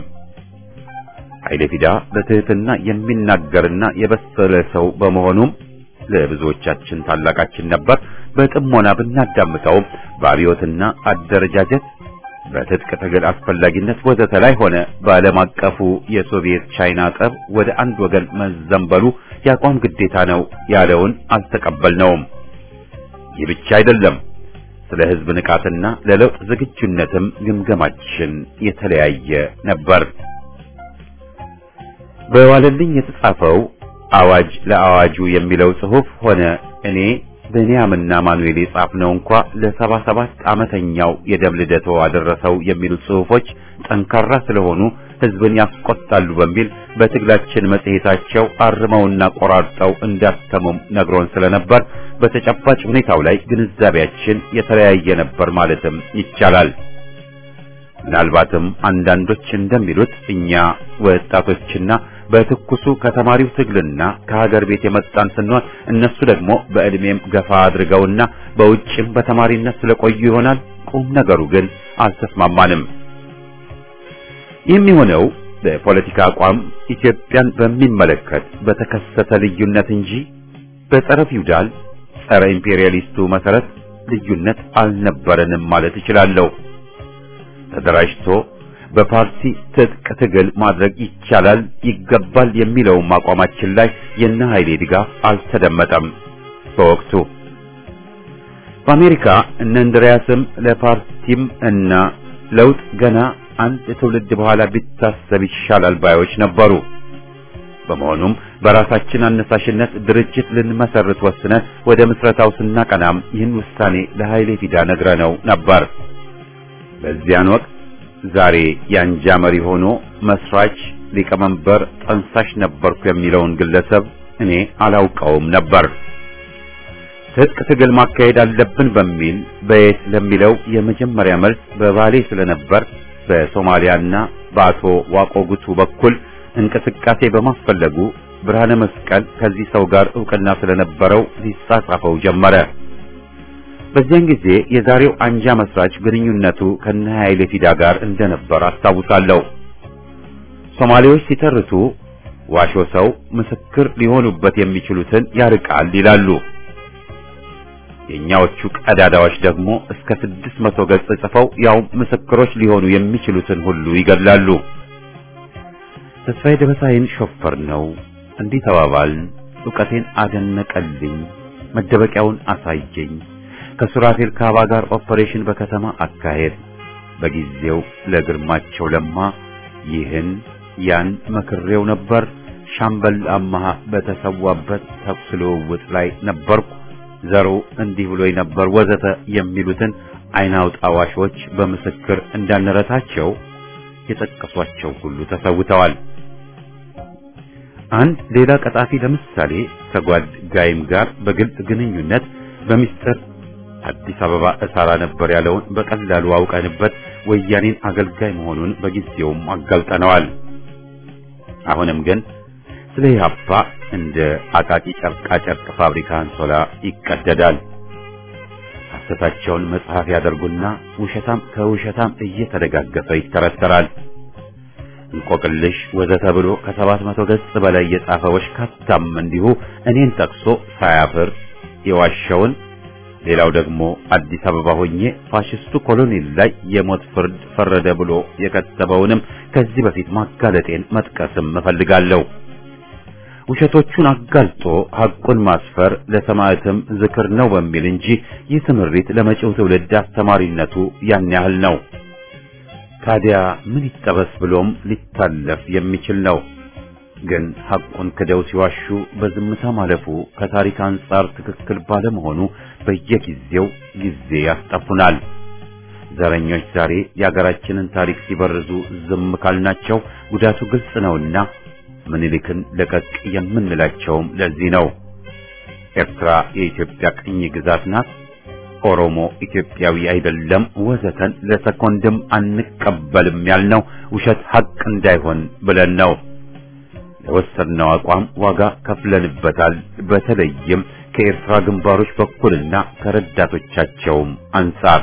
ኃይሌ ፊዳ በትህትና የሚናገርና የበሰለ ሰው በመሆኑም ለብዙዎቻችን ታላቃችን ነበር። በጥሞና ብናዳምጠውም በአብዮትና አደረጃጀት በትጥቅ ትግል አስፈላጊነት ወዘተ ላይ ሆነ በዓለም አቀፉ የሶቪየት ቻይና ጠብ ወደ አንድ ወገን መዘንበሉ የአቋም ግዴታ ነው ያለውን አልተቀበልነውም። ይህ ብቻ አይደለም። ስለ ሕዝብ ንቃትና ለለውጥ ዝግጁነትም ግምገማችን የተለያየ ነበር። በዋለልኝ የተጻፈው አዋጅ ለአዋጁ የሚለው ጽሑፍ ሆነ እኔ ብንያምና ማኑኤል የጻፍነው እንኳ ለሰባ ሰባት ዓመተኛው የደም ልደቶ አደረሰው የሚሉት ጽሑፎች ጠንካራ ስለሆኑ ሕዝብን ያስቆጣሉ በሚል በትግላችን መጽሔታቸው አርመውና ቆራርጠው እንዳተሙም ነግሮን ስለነበር በተጨባጭ ሁኔታው ላይ ግንዛቤያችን የተለያየ ነበር ማለትም ይቻላል። ምናልባትም አንዳንዶች እንደሚሉት እኛ ወጣቶችና በትኩሱ ከተማሪው ትግልና ከሀገር ቤት የመጣን ስንሆን እነሱ ደግሞ በዕድሜም ገፋ አድርገውና በውጭም በተማሪነት ስለቆዩ ይሆናል። ቁም ነገሩ ግን አልተስማማንም። የሚሆነው በፖለቲካ አቋም ኢትዮጵያን በሚመለከት በተከሰተ ልዩነት እንጂ በጸረ ፊውዳል ጸረ ኢምፔሪያሊስቱ መሰረት ልዩነት አልነበረንም ማለት እችላለሁ። ተደራጅቶ በፓርቲ ትጥቅ ትግል ማድረግ ይቻላል ይገባል የሚለውም አቋማችን ላይ የነ ኃይሌ ድጋፍ አልተደመጠም። በወቅቱ በአሜሪካ እነ እንድሪያስም ለፓርቲም እና ለውጥ ገና አንድ ትውልድ በኋላ ቢታሰብ ይሻላል ባዮች ነበሩ። በመሆኑም በራሳችን አነሳሽነት ድርጅት ልንመሰርት ወስነን ወደ ምስረታው ስናቀናም ይህን ውሳኔ ለኃይሌ ፊዳ ነግረነው ነበር። በዚያን ወቅት ዛሬ የአንጃ መሪ ሆኖ መስራች፣ ሊቀመንበር፣ ጠንሳሽ ነበርኩ የሚለውን ግለሰብ እኔ አላውቀውም ነበር። ትጥቅ ትግል ማካሄድ አለብን በሚል በየት ለሚለው የመጀመሪያ መልስ በባሌ ስለነበር በሶማሊያና በአቶ ዋቆ ጉቱ በኩል እንቅስቃሴ በማስፈለጉ ብርሃነ መስቀል ከዚህ ሰው ጋር ዕውቅና ስለነበረው ሊጻጻፈው ጀመረ። በዚያን ጊዜ የዛሬው አንጃ መስራች ግንኙነቱ ከነ ኃይሌ ፊዳ ጋር እንደነበር አስታውሳለሁ። ሶማሌዎች ሲተርቱ ዋሾ ሰው ምስክር ሊሆኑበት የሚችሉትን ያርቃል ይላሉ። የኛዎቹ ቀዳዳዎች ደግሞ እስከ ስድስት መቶ ገጽ ጽፈው ያው ምስክሮች ሊሆኑ የሚችሉትን ሁሉ ይገድላሉ። ተስፋዬ ደበሳይን ሾፈር ነው እንዲህ ተባባል። ዕውቀቴን አደነቀልኝ፣ መደበቂያውን አሳየኝ። ከሱራፌል ካባ ጋር ኦፐሬሽን በከተማ አካሄድ በጊዜው ለግርማቸው ለማ ይህን ያን መክሬው ነበር። ሻምበል አማሃ በተሰዋበት ተኩስ ልውውጥ ላይ ነበርኩ። ዘሩ እንዲህ ብሎኝ ነበር ወዘተ የሚሉትን አይን አውጣ ዋሾች በምስክር እንዳንረታቸው የጠቀሷቸው ሁሉ ተሰውተዋል። አንድ ሌላ ቀጣፊ ለምሳሌ ከጓድ ጋይም ጋር በግልጽ ግንኙነት በሚስጥር አዲስ አበባ እሰራ ነበር ያለውን በቀላሉ አውቀንበት ወያኔን አገልጋይ መሆኑን በጊዜውም አጋልጠነዋል። አሁንም ግን ስለ ኢህአፓ እንደ አቃቂ ጨርቃ ጨርቅ ፋብሪካ አንሶላ ይቀደዳል። ሐሰታቸውን መጽሐፍ ያደርጉና ውሸታም ከውሸታም እየተደጋገፈ ይተረተራል። እንቆቅልሽ ወዘተ ብሎ ከሰባት መቶ ገጽ በላይ የጻፈ ወሽካታም እንዲሁ እኔን ጠቅሶ ሳያፍር የዋሸውን ሌላው ደግሞ አዲስ አበባ ሆኜ ፋሽስቱ ኮሎኔል ላይ የሞት ፍርድ ፈረደ ብሎ የከተበውንም ከዚህ በፊት ማጋለጤን መጥቀስም እፈልጋለሁ። ውሸቶቹን አጋልጦ ሐቁን ማስፈር ለሰማዕትም ዝክር ነው በሚል እንጂ ይህ ትምህርት ለመጪው ትውልድ አስተማሪነቱ ያን ያህል ነው። ታዲያ ምን ይጠበስ ብሎም ሊታለፍ የሚችል ነው። ግን ሐቁን ክደው ሲዋሹ በዝምታ ማለፉ ከታሪክ አንጻር ትክክል ባለመሆኑ በየጊዜው ጊዜ ያስጠፉናል። ዘረኞች ዛሬ የአገራችንን ታሪክ ሲበርዙ ዝም ካልናቸው ጉዳቱ ግልጽ ነውና ምኒልክን ለቀቅ የምንላቸውም ለዚህ ነው። ኤርትራ የኢትዮጵያ ቅኝ ግዛት ናት፣ ኦሮሞ ኢትዮጵያዊ አይደለም፣ ወዘተን ለሰኮንድም አንቀበልም ያልነው ውሸት ሐቅ እንዳይሆን ብለን ነው። ለወሰድነው አቋም ዋጋ ከፍለንበታል። በተለይም ከኤርትራ ግንባሮች በኩልና ከረዳቶቻቸውም አንጻር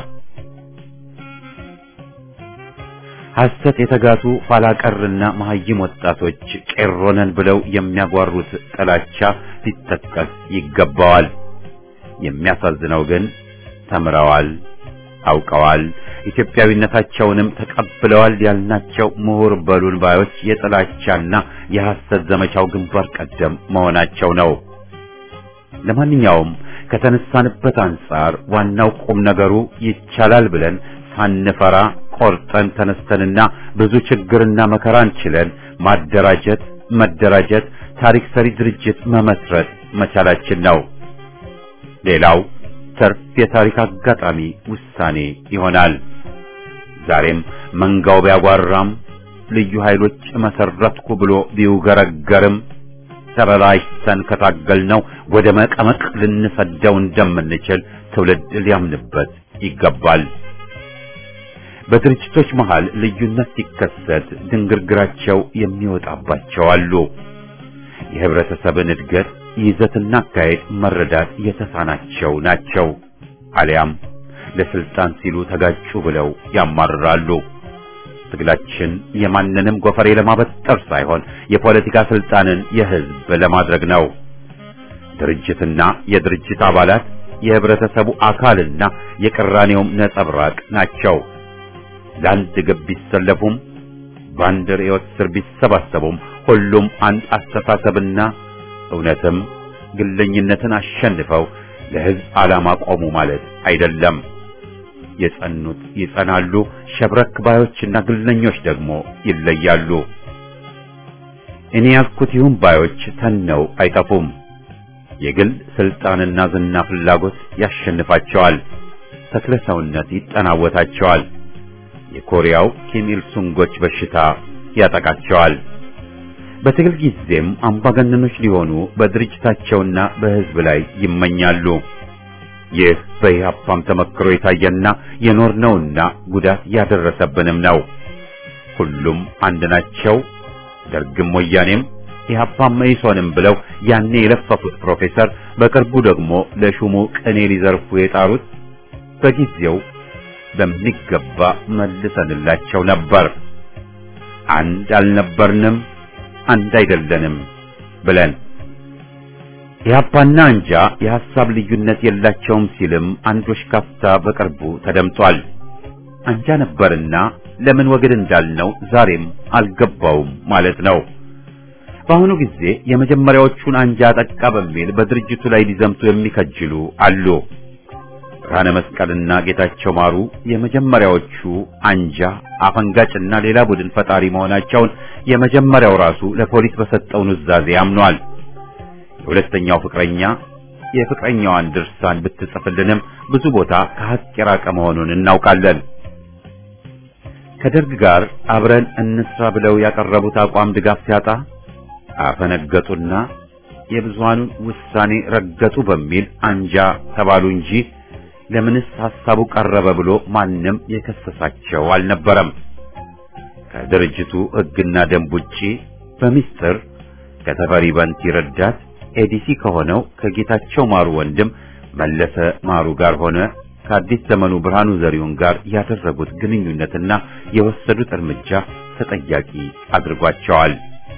ሐሰት የተጋቱ ኋላቀርና መሐይም ወጣቶች ቄሮነን ብለው የሚያጓሩት ጥላቻ ሊጠቀስ ይገባዋል። የሚያሳዝነው ግን ተምረዋል፣ አውቀዋል፣ ኢትዮጵያዊነታቸውንም ተቀብለዋል ያልናቸው ምሁር በሉን ባዮች የጥላቻና የሐሰት ዘመቻው ግንባር ቀደም መሆናቸው ነው። ለማንኛውም ከተነሳንበት አንጻር ዋናው ቁም ነገሩ ይቻላል ብለን ሳንፈራ ቆርጠን ተነስተንና ብዙ ችግርና መከራን ችለን ማደራጀት፣ መደራጀት፣ ታሪክ ሰሪ ድርጅት መመስረት መቻላችን ነው። ሌላው ተርፍ የታሪክ አጋጣሚ ውሳኔ ይሆናል። ዛሬም መንጋው ቢያጓራም ልዩ ኃይሎች መሰረትኩ ብሎ ቢውገረገርም ተበላሽተን ከታገልነው ወደ መቀመቅ ልንሰደው እንደምንችል ትውልድ ሊያምንበት ይገባል። በድርጅቶች መሃል ልዩነት ሲከሰት ድንግርግራቸው የሚወጣባቸው አሉ። የህብረተሰብን እድገት ይዘትና አካሄድ መረዳት የተሳናቸው ናቸው። አሊያም ለስልጣን ሲሉ ተጋጩ ብለው ያማርራሉ። ትግላችን የማንንም ጎፈሬ ለማበጠር ሳይሆን የፖለቲካ ስልጣንን የህዝብ ለማድረግ ነው። ድርጅትና የድርጅት አባላት የህብረተሰቡ አካልና የቅራኔውም ነጸብራቅ ናቸው። ለአንድ ግብ ቢሰለፉም በአንድ ርዕዮት ስር ቢሰባሰቡም ሁሉም አንድ አስተሳሰብና እውነትም ግለኝነትን አሸንፈው ለህዝብ ዓላማ ቆሙ ማለት አይደለም። የጸኑት ይጸናሉ፣ ሸብረክ ባዮችና ግለኞች ደግሞ ይለያሉ። እኔ ያልኩት ይሁን ባዮች ተነው አይጠፉም። የግል ስልጣንና ዝና ፍላጎት ያሸንፋቸዋል። ተክለ ሰውነት ይጠናወታቸዋል። የኮሪያው ኪም ኢል ሱንጎች በሽታ ያጠቃቸዋል። በትግል ጊዜም አምባገነኖች ሊሆኑ በድርጅታቸውና በሕዝብ ላይ ይመኛሉ። ይህ በኢህአፓም ተመክሮ የታየና የኖርነውና ጉዳት ያደረሰብንም ነው። ሁሉም አንድ ናቸው። ደርግም ወያኔም ኢህአፓም መኢሶንም ብለው ያኔ የለፈፉት ፕሮፌሰር በቅርቡ ደግሞ ለሹሙ ቅኔ ሊዘርፉ የጣሩት በጊዜው በሚገባ መልሰንላቸው ነበር። አንድ አልነበርንም፣ አንድ አይደለንም ብለን ኢህአፓና አንጃ የሐሳብ ልዩነት የላቸውም ሲልም አንዶች ካፍታ በቅርቡ ተደምጧል። አንጃ ነበርና ለምን ወግድ እንዳልነው ዛሬም አልገባውም ማለት ነው። በአሁኑ ጊዜ የመጀመሪያዎቹን አንጃ አጠቃ በሚል በድርጅቱ ላይ ሊዘምቱ የሚከጅሉ አሉ። ብርሃነ መስቀልና ጌታቸው ማሩ የመጀመሪያዎቹ አንጃ አፈንጋጭና ሌላ ቡድን ፈጣሪ መሆናቸውን የመጀመሪያው ራሱ ለፖሊስ በሰጠው ኑዛዜ አምኗል። የሁለተኛው ፍቅረኛ የፍቅረኛዋን ድርሳን ብትጽፍልንም ብዙ ቦታ ከሀቅ የራቀ መሆኑን እናውቃለን። ከደርግ ጋር አብረን እንስራ ብለው ያቀረቡት አቋም ድጋፍ ሲያጣ አፈነገጡና የብዙሃኑን ውሳኔ ረገጡ በሚል አንጃ ተባሉ እንጂ ለምንስ ሐሳቡ ቀረበ ብሎ ማንም የከሰሳቸው አልነበረም። ከድርጅቱ ሕግና ደንብ ውጪ በሚስጥር ከተፈሪ በንቲ ረዳት ኤዲሲ ከሆነው ከጌታቸው ማሩ ወንድም መለሰ ማሩ ጋር ሆነ ከአዲስ ዘመኑ ብርሃኑ ዘሪሁን ጋር ያደረጉት ግንኙነትና የወሰዱት እርምጃ ተጠያቂ አድርጓቸዋል።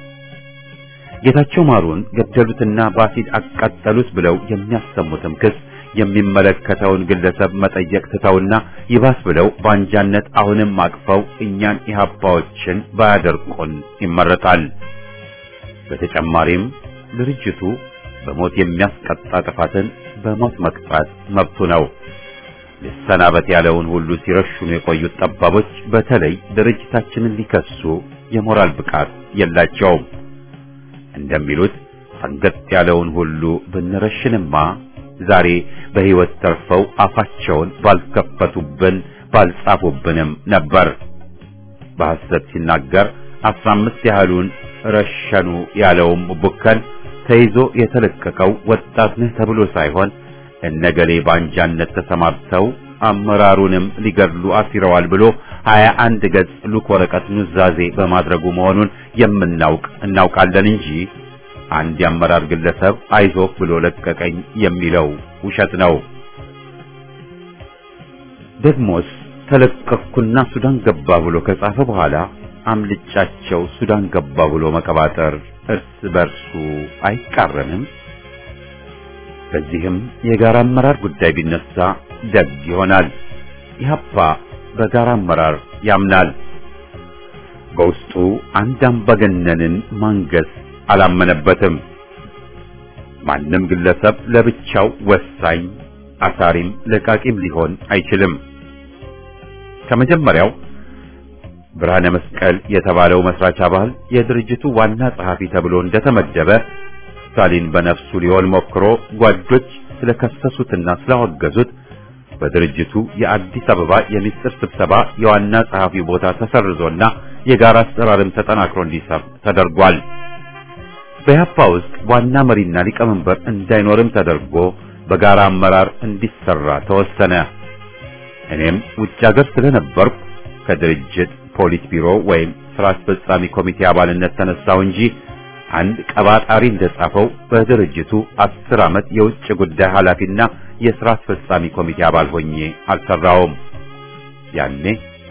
ጌታቸው ማሩን ገደሉትና በአሲድ አቃጠሉት ብለው የሚያሰሙትም ክስ የሚመለከተውን ግለሰብ መጠየቅ ትተውና ይባስ ብለው በአንጃነት አሁንም አቅፈው እኛን ኢህአፓዎችን ባያደርቁን ይመረጣል። በተጨማሪም ድርጅቱ በሞት የሚያስቀጣ ጥፋትን በሞት መቅጣት መብቱ ነው። ሊሰናበት ያለውን ሁሉ ሲረሽኑ የቆዩት ጠባቦች በተለይ ድርጅታችንን ሊከሱ የሞራል ብቃት የላቸውም። እንደሚሉት ፈንገጥ ያለውን ሁሉ ብንረሽንማ ዛሬ በሕይወት ተርፈው አፋቸውን ባልከፈቱብን ባልጻፉብንም ነበር። በሐሰት ሲናገር አስራ አምስት ያህሉን ረሸኑ ያለውም ቡከን ተይዞ የተለቀቀው ወጣት ነህ ተብሎ ሳይሆን እነገሌ ባንጃነት ተሰማርተው አመራሩንም ሊገድሉ አሲረዋል ብሎ ሀያ አንድ ገጽ ሉክ ወረቀት ኑዛዜ በማድረጉ መሆኑን የምናውቅ እናውቃለን እንጂ አንድ የአመራር ግለሰብ አይዞህ ብሎ ለቀቀኝ የሚለው ውሸት ነው። ደግሞስ ተለቀቅኩና ሱዳን ገባ ብሎ ከጻፈ በኋላ አምልጫቸው ሱዳን ገባ ብሎ መቀባጠር እርስ በርሱ አይቃረንም። በዚህም የጋራ አመራር ጉዳይ ቢነሳ ደግ ይሆናል። ኢህአፓ በጋራ አመራር ያምናል። በውስጡ አንድ አምባገነንን ማንገስ አላመነበትም። ማንም ግለሰብ ለብቻው ወሳኝ አሳሪም ለቃቂም ሊሆን አይችልም። ከመጀመሪያው ብርሃነ መስቀል የተባለው መስራች አባል የድርጅቱ ዋና ጸሐፊ ተብሎ እንደተመደበ ስታሊን በነፍሱ ሊሆን ሞክሮ ጓዶች ስለከሰሱትና ስላወገዙት በድርጅቱ የአዲስ አበባ የሚስጥር ስብሰባ የዋና ጸሐፊው ቦታ ተሰርዞና የጋራ አሰራርም ተጠናክሮ እንዲሰር ተደርጓል። በኢህአፓ ውስጥ ዋና መሪና ሊቀመንበር እንዳይኖርም ተደርጎ በጋራ አመራር እንዲሰራ ተወሰነ። እኔም ውጭ ሀገር ስለነበርኩ ከድርጅት ፖሊስ ቢሮ ወይም ስራ አስፈጻሚ ኮሚቴ አባልነት ተነሳው እንጂ አንድ ቀባጣሪ እንደጻፈው በድርጅቱ አስር ዓመት የውጭ ጉዳይ ኃላፊና የሥራ አስፈጻሚ ኮሚቴ አባል ሆኜ አልሰራውም። ያኔ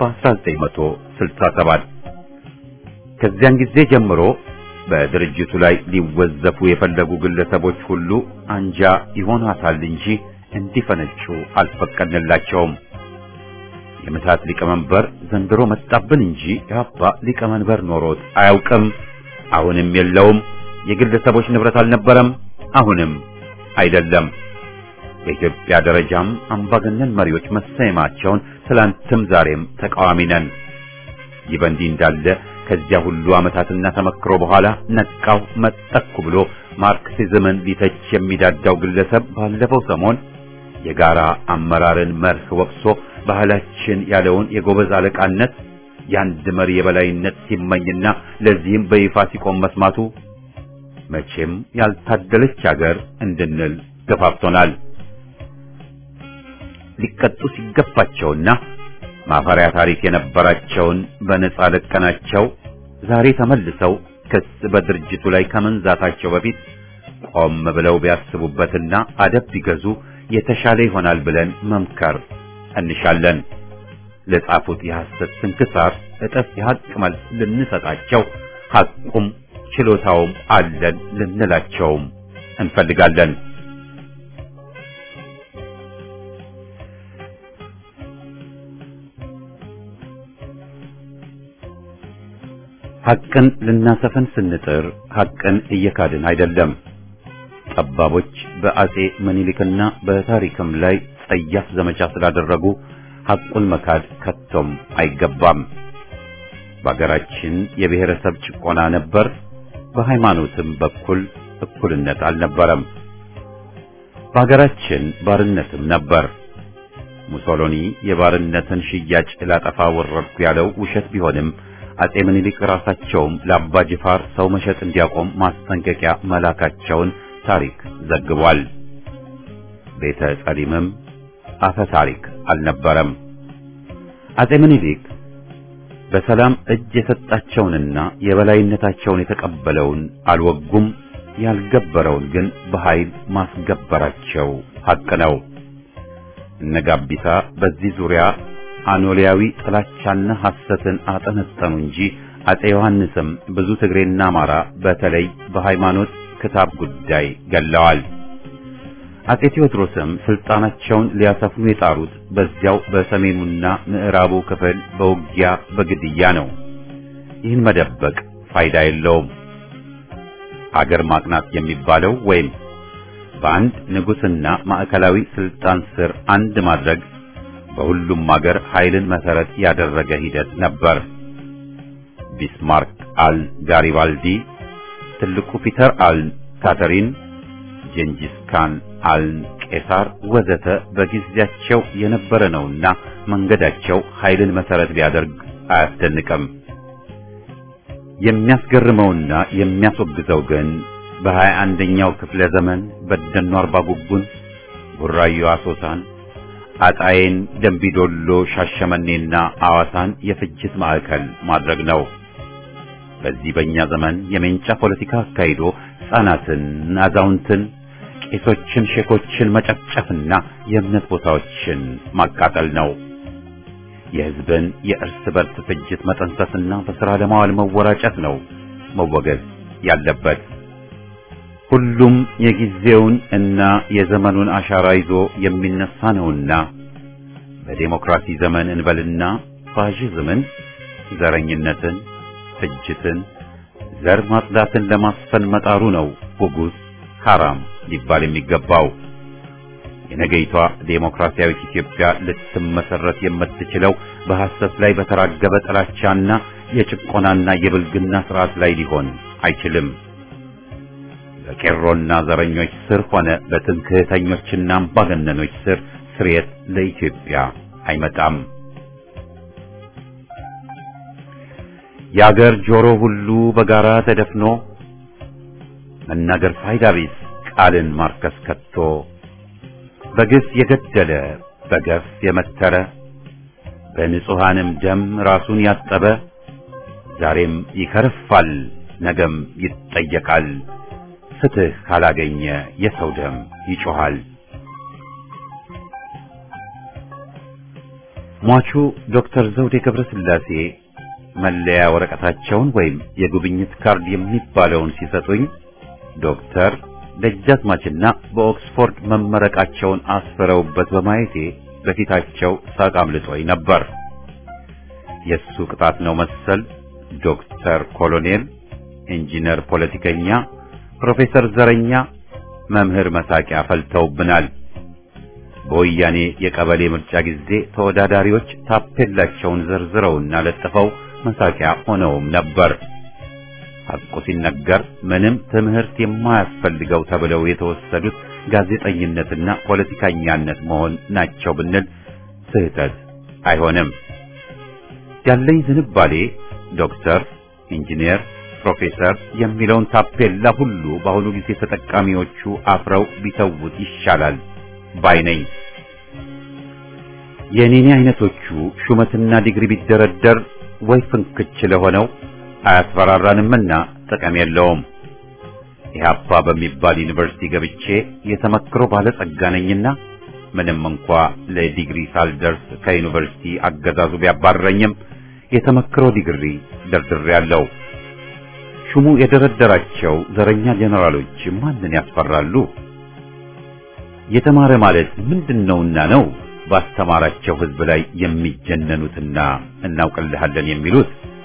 በ1967 ከዚያን ጊዜ ጀምሮ በድርጅቱ ላይ ሊወዘፉ የፈለጉ ግለሰቦች ሁሉ አንጃ ይሆናታል እንጂ እንዲፈነጩ አልፈቀድንላቸውም። የምታት ሊቀመንበር ዘንድሮ መጣብን እንጂ ኢህአፓ ሊቀመንበር ኖሮት አያውቅም። አሁንም የለውም። የግለሰቦች ንብረት አልነበረም፣ አሁንም አይደለም። በኢትዮጵያ ደረጃም አምባገነን መሪዎች መሰየማቸውን ትላንትም ዛሬም ተቃዋሚ ነን። ይህ በእንዲህ እንዳለ ከዚያ ሁሉ ዓመታትና ተመክሮ በኋላ ነቃው መጠኩ ብሎ ማርክሲዝምን ሊተች የሚዳዳው ግለሰብ ባለፈው ሰሞን የጋራ አመራርን መርህ ወቅሶ ባህላችን ያለውን የጎበዝ አለቃነት የአንድ መሪ የበላይነት ሲመኝና ለዚህም በይፋ ሲቆም መስማቱ መቼም ያልታደለች ሀገር እንድንል ገፋፍቶናል። ሊቀጡ ሲገባቸውና ማፈሪያ ታሪክ የነበራቸውን በነጻ ለቀናቸው ዛሬ ተመልሰው ክስ በድርጅቱ ላይ ከመንዛታቸው በፊት ቆም ብለው ቢያስቡበትና አደብ ቢገዙ የተሻለ ይሆናል ብለን መምከር እንሻለን። ለጻፉት የሐሰት ስንክሳር እጥፍ የሐቅ መልስ ልንሰጣቸው ሐቁም ችሎታውም አለን ልንላቸውም እንፈልጋለን። ሐቅን ልናሰፍን ስንጥር ሐቅን እየካድን አይደለም። ጠባቦች በአጼ ምኒልክና በታሪክም ላይ ጸያፍ ዘመቻ ስላደረጉ ሐቁን መካድ ከቶም አይገባም። በአገራችን የብሔረሰብ ጭቆና ነበር። በሃይማኖትም በኩል እኩልነት አልነበረም። በአገራችን ባርነትም ነበር። ሙሶሎኒ የባርነትን ሽያጭ ላጠፋ ወረድኩ ያለው ውሸት ቢሆንም አጼ ምኒልክ ራሳቸውም ለአባ ጅፋር ሰው መሸጥ እንዲያቆም ማስጠንቀቂያ መላካቸውን ታሪክ ዘግቧል። ቤተ ጸሊምም አፈ ታሪክ አልነበረም። አጼ ምኒልክ በሰላም እጅ የሰጣቸውንና የበላይነታቸውን የተቀበለውን አልወጉም። ያልገበረውን ግን በኃይል ማስገበራቸው ሐቅ ነው። እነ ጋቢሳ በዚህ ዙሪያ አኖሊያዊ ጥላቻና ሐሰትን አጠነጠኑ እንጂ አጼ ዮሐንስም ብዙ ትግሬና አማራ በተለይ በሃይማኖት ክታብ ጉዳይ ገለዋል። አጼ ቴዎድሮስም ስልጣናቸውን ሊያሰፍኑ የጣሩት በዚያው በሰሜኑና ምዕራቡ ክፍል በውጊያ በግድያ ነው። ይህን መደበቅ ፋይዳ የለውም። አገር ማቅናት የሚባለው ወይም በአንድ ንጉሥና ማዕከላዊ ስልጣን ስር አንድ ማድረግ በሁሉም አገር ኃይልን መሰረት ያደረገ ሂደት ነበር። ቢስማርክ አል ጋሪባልዲ፣ ትልቁ ፒተር አል ካተሪን፣ ጀንጂስ ካን አል ቄሳር ወዘተ በጊዜያቸው የነበረ ነውና መንገዳቸው ኃይልን መሰረት ቢያደርግ አያስደንቅም። የሚያስገርመውና የሚያስወግዘው ግን በሀያ አንደኛው ክፍለ ዘመን በደኖ አርባ ጉጉን፣ ቡራዮ አሶሳን፣ አጣዬን፣ ደንቢዶሎ፣ ሻሸመኔና አዋሳን የፍጅት ማዕከል ማድረግ ነው። በዚህ በእኛ ዘመን የሜንጫ ፖለቲካ አካሂዶ ሕፃናትን፣ አዛውንትን፣ ቄሶችን፣ ሼኮችን መጨፍጨፍና የእምነት ቦታዎችን ማቃጠል ነው። የሕዝብን የእርስ በርስ ፍጅት መጠንሰስና በሥራ ለማዋል መወራጨት ነው መወገዝ ያለበት። ሁሉም የጊዜውን እና የዘመኑን አሻራ ይዞ የሚነሳ ነውና በዴሞክራሲ ዘመን እንበልና ፋሺዝምን፣ ዘረኝነትን፣ ፍጅትን፣ ዘር ማጽዳትን ለማስፈን መጣሩ ነው ጉጉዝ ሐራም ሊባል የሚገባው። የነገይቷ ዴሞክራሲያዊት ኢትዮጵያ ልትመሰረት የምትችለው በሐሰት ላይ በተራገበ ጥላቻና የጭቆናና የብልግና ስርዓት ላይ ሊሆን አይችልም። በቄሮና ዘረኞች ስር ሆነ በትምክህተኞችና አምባገነኖች ስር ስርየት ለኢትዮጵያ አይመጣም። የአገር ጆሮ ሁሉ በጋራ ተደፍኖ መናገር ፋይዳ ቢስ ቃልን ማርከስ ከቶ በግፍ የገደለ በገፍ የመተረ በንጹሐንም ደም ራሱን ያጠበ ዛሬም ይከርፋል፣ ነገም ይጠየቃል። ፍትህ ካላገኘ የሰው ደም ይጮኻል። ሟቹ ዶክተር ዘውዴ ገብረ ሥላሴ መለያ ወረቀታቸውን ወይም የጉብኝት ካርድ የሚባለውን ሲሰጡኝ ዶክተር ደጃዝማችና በኦክስፎርድ መመረቃቸውን አስፍረውበት በማየቴ በፊታቸው ሳቅ አምልጦኝ ነበር። የሱ ቅጣት ነው መሰል ዶክተር ኮሎኔል፣ ኢንጂነር፣ ፖለቲከኛ፣ ፕሮፌሰር ዘረኛ፣ መምህር መሳቂያ ፈልተውብናል። በወያኔ የቀበሌ ምርጫ ጊዜ ተወዳዳሪዎች ታፔላቸውን ዘርዝረውና ለጥፈው መሳቂያ ሆነውም ነበር። ሐቁ ሲነገር ምንም ትምህርት የማያስፈልገው ተብለው የተወሰዱት ጋዜጠኝነትና ፖለቲከኛነት መሆን ናቸው ብንል ስህተት አይሆንም። ያለኝ ዝንባሌ ዶክተር፣ ኢንጂነር፣ ፕሮፌሰር የሚለውን ታፔላ ሁሉ በአሁኑ ጊዜ ተጠቃሚዎቹ አፍረው ቢተውት ይሻላል ባይ ነኝ። የኔኔ አይነቶቹ ሹመትና ዲግሪ ቢደረደር ወይ ፍንክች ለሆነው አያስፈራራንምና ጥቅም የለውም። ኢህአፓ በሚባል ዩኒቨርሲቲ ገብቼ የተመክሮ ባለጸጋ ነኝና ምንም እንኳ ለዲግሪ ሳልደርስ ከዩኒቨርሲቲ አገዛዙ ቢያባረኝም የተመክሮ ዲግሪ ደርድሬያለሁ። ሹሙ የደረደራቸው ዘረኛ ጄኔራሎች ማንን ያስፈራሉ? የተማረ ማለት ምንድነውና ነው ባስተማራቸው ህዝብ ላይ የሚጀነኑትና እናውቅልሃለን የሚሉት?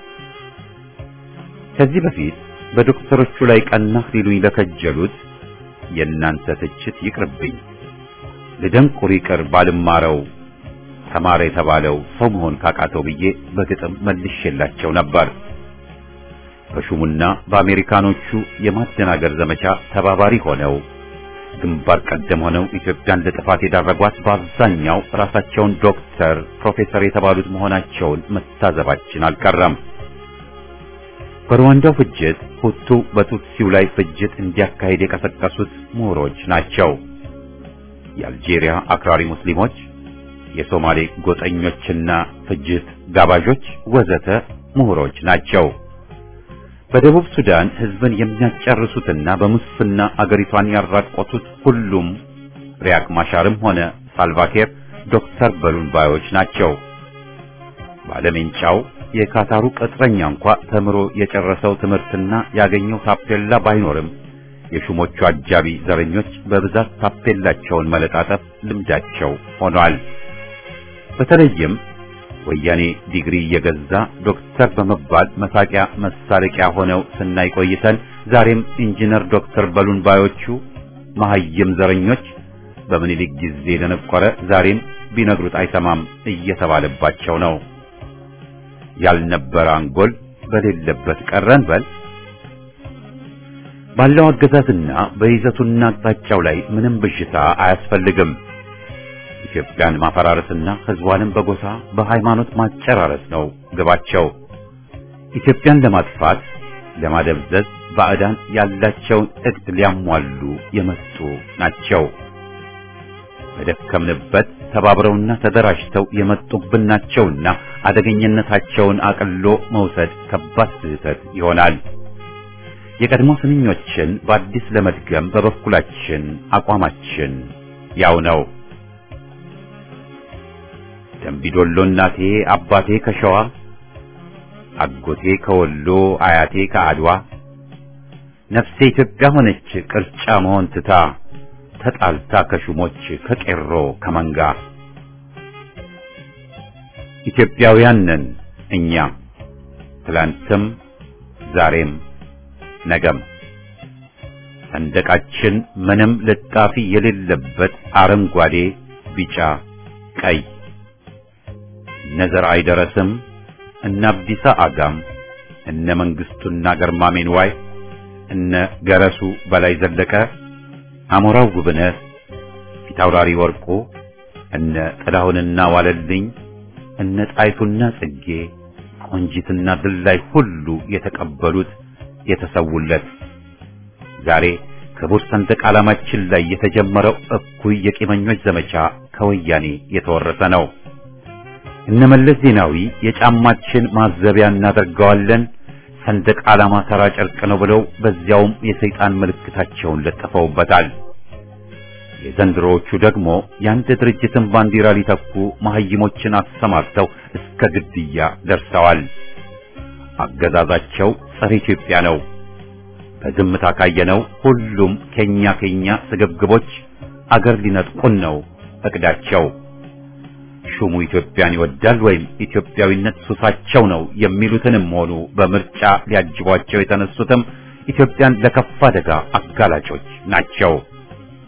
ከዚህ በፊት በዶክተሮቹ ላይ ቀናህ ሊሉኝ ለከጀሉት የእናንተ ትችት ይቅርብኝ። ልደንቁር ይቅር ባልማረው ተማረ የተባለው ሰው መሆን ካቃተው ብዬ በግጥም መልሼላቸው ነበር። በሹሙና በአሜሪካኖቹ የማደናገር ዘመቻ ተባባሪ ሆነው ግንባር ቀደም ሆነው ኢትዮጵያን ለጥፋት የዳረጓት በአብዛኛው ራሳቸውን ዶክተር፣ ፕሮፌሰር የተባሉት መሆናቸውን መታዘባችን አልቀረም። በሩዋንዳው ፍጅት ሁቱ በቱትሲው ላይ ፍጅት እንዲያካሂድ የቀሰቀሱት ምሁሮች ናቸው። የአልጄሪያ አክራሪ ሙስሊሞች፣ የሶማሌ ጎጠኞችና ፍጅት ጋባዦች ወዘተ ምሁሮች ናቸው። በደቡብ ሱዳን ህዝብን የሚያጨርሱትና በሙስና አገሪቷን ያራቆቱት ሁሉም ሪያክ ማሻርም ሆነ ሳልቫኪር ዶክተር በሉን ባዮች ናቸው። ባለሜንጫው የካታሩ ቅጥረኛ እንኳ ተምሮ የጨረሰው ትምህርትና ያገኘው ታፔላ ባይኖርም የሹሞቹ አጃቢ ዘረኞች በብዛት ታፔላቸውን መለጣጠፍ ልምዳቸው ሆኗል። በተለይም ወያኔ ዲግሪ እየገዛ ዶክተር በመባል መሳቂያ መሳለቂያ ሆነው ስናይ ቆይተን ዛሬም ኢንጂነር ዶክተር በሉን ባዮቹ መሐይም ዘረኞች በምኒልክ ጊዜ ደነቆረ ዛሬም ቢነግሩት አይሰማም እየተባለባቸው ነው። ያልነበረ አንጎል በሌለበት ቀረን በል። ባለው አገዛዝና በይዘቱና አቅጣጫው ላይ ምንም ብዥታ አያስፈልግም። ኢትዮጵያን ማፈራረስና ህዝቧንም በጎሳ በሃይማኖት ማጨራረስ ነው ግባቸው። ኢትዮጵያን ለማጥፋት ለማደብዘዝ ባዕዳን ያላቸውን እቅድ ሊያሟሉ የመጡ ናቸው። በደከምንበት ተባብረውና ተደራጅተው የመጡብን ናቸውና አደገኝነታቸውን አቅሎ መውሰድ ከባድ ስህተት ይሆናል። የቀድሞ ስንኞችን በአዲስ ለመድገም በበኩላችን አቋማችን ያው ነው። ደምቢዶሎ እናቴ አባቴ ከሸዋ አጎቴ ከወሎ አያቴ ከአድዋ ነፍሴ ኢትዮጵያ ሆነች ቅርጫ መሆን ትታ ተጣልታ ከሹሞች ከቄሮ ከመንጋ ኢትዮጵያውያን ነን እኛ ትላንትም ዛሬም ነገም ሰንደቃችን ምንም ልጣፊ የሌለበት አረንጓዴ፣ ቢጫ፣ ቀይ እነ ዘርዓ አይደረስም እነ አብዲሳ አጋም እነ መንግስቱና ገርማሜን ዋይ እነ ገረሱ በላይ ዘለቀ አሞራው ጉብነት ፊታውራሪ ወርቁ እነ ጥላሁንና ዋለልኝ እነ ጣይቱና ጽጌ ቆንጂትና ድላይ ሁሉ የተቀበሉት የተሰውለት ዛሬ ክቡር ሰንደቅ ዓላማችን ላይ የተጀመረው እኩይ የቂመኞች ዘመቻ ከወያኔ የተወረሰ ነው። እነ መለስ ዜናዊ የጫማችን ማዘቢያ እናደርገዋለን ሰንደቅ ዓላማ ተራ ጨርቅ ነው ብለው በዚያውም የሰይጣን ምልክታቸውን ለጥፈውበታል። የዘንድሮዎቹ ደግሞ የአንድ ድርጅትን ባንዲራ ሊተኩ መሐይሞችን አሰማርተው እስከ ግድያ ደርሰዋል። አገዛዛቸው ጸረ ኢትዮጵያ ነው። በዝምታ ካየነው ሁሉም ከኛ ከኛ ስግብግቦች አገር ሊነጥቁን ነው እቅዳቸው። ሹሙ ኢትዮጵያን ይወዳል ወይም ኢትዮጵያዊነት ሱሳቸው ነው የሚሉትንም ሆኑ በምርጫ ሊያጅቧቸው የተነሱትም ኢትዮጵያን ለከፋ አደጋ አጋላጮች ናቸው።